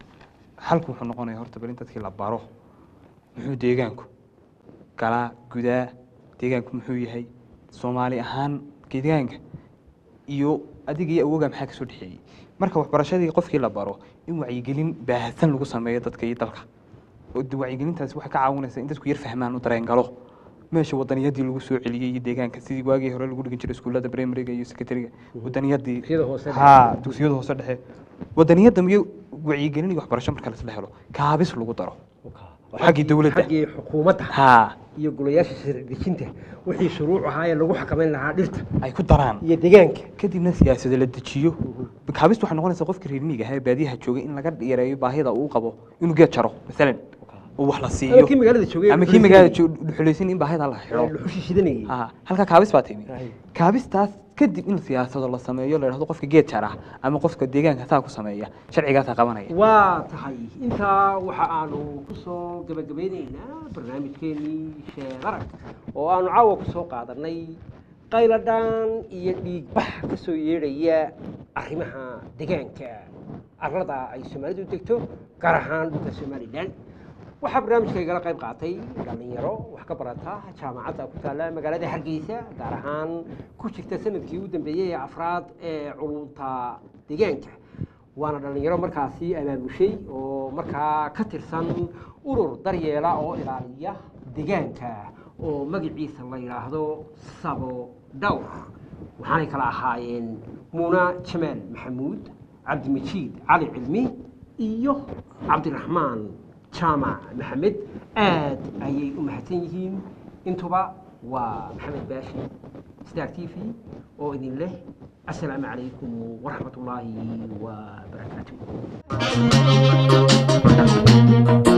xalku wuxuu noqonaya horta bal in dadkii la baro muxuu deegaanku galaa gudaa deegaanku muxuu yahay soomaali ahaan deegaanka iyo adiga iyo awogaa maxaa kasoo dhexeeyey marka waxbarashadii qofkii la baro in wacyigelin baahsan lagu sameeyo dadka iyo dalka oo de wacyigelintaasi waxay ka caawinaysaa in dadku yar fahmaan u dareen galo meesha wadaniyadii lagu soo celiyey iyo deegaanka sidii waagii hore lagu dhigin jiray iskuullada primariga iyo secretariga wadaniyadii Dugsiyada hoose dhexe. ha dugsiyada hoose dhexe wadaniyadda iyo wacyigelin iyo waxbarasho marka lasla helo kaabis lagu daro xaggii dowladda. xaggii xukuumadda ha iyo golayaasha sharci dejinta wixii shuruuc ahaa ee lagu xakameyn lahaa dhirta ay ku daraan iyo deegaanka kadibna siyaasada la dejiyo kaabistu waxay noqonaysaa qofka reer miyiga ahaa ee baadiyaha joogay in laga yareeyo baahida uu qabo inuu geed jaro masalan oo wax la siiyo ama kii magaalada joogay ama kii magaalada dhuxulaysan in baahida la xidho luxushi shidanayay ha halkaa kaabis baa timi Ay. kaabistaas kadib in siyaasado la sameeyo la yidhahdo qofka geed jar ah ama qofka deegaanka saa ku sameeya sharcigaasaa qabanaya waa tahay intaa waxa aanu kusoo gabagabeyneynaa barnaamijkeenii sheedarag oo aanu caawa kusoo qaadanay qayladhaan iyo dhiigbax ka soo yeedhaya arrimaha deegaanka arlada ay soomaalidu degto gaar ahaan dhulka somalilan waxaa barnaamijka igala qayb qaatay dhallinyaro wax ka barata jaamacadda ku taalla magaalada hargeysa gaar ahaan ku jirta sanadkii u dambeeyey ee afraad ee culunta deegaanka waana dhallinyaro markaasi abaabushay oo markaa ka tirsan urur daryeela oo ilaaliya deegaanka oo magaciisa la yidhaahdo sabo dhowr waxaanay kala ahaayeen muuna jamaal maxamuud cabdimajiid cali cilmi iyo cabdiraxmaan jaamac maxamed aad ayay u mahadsan yihiin intuba waa maxamed baashi star t v oo idin leh asalaamu calaykum waraxmat ullaahi wabarakaatu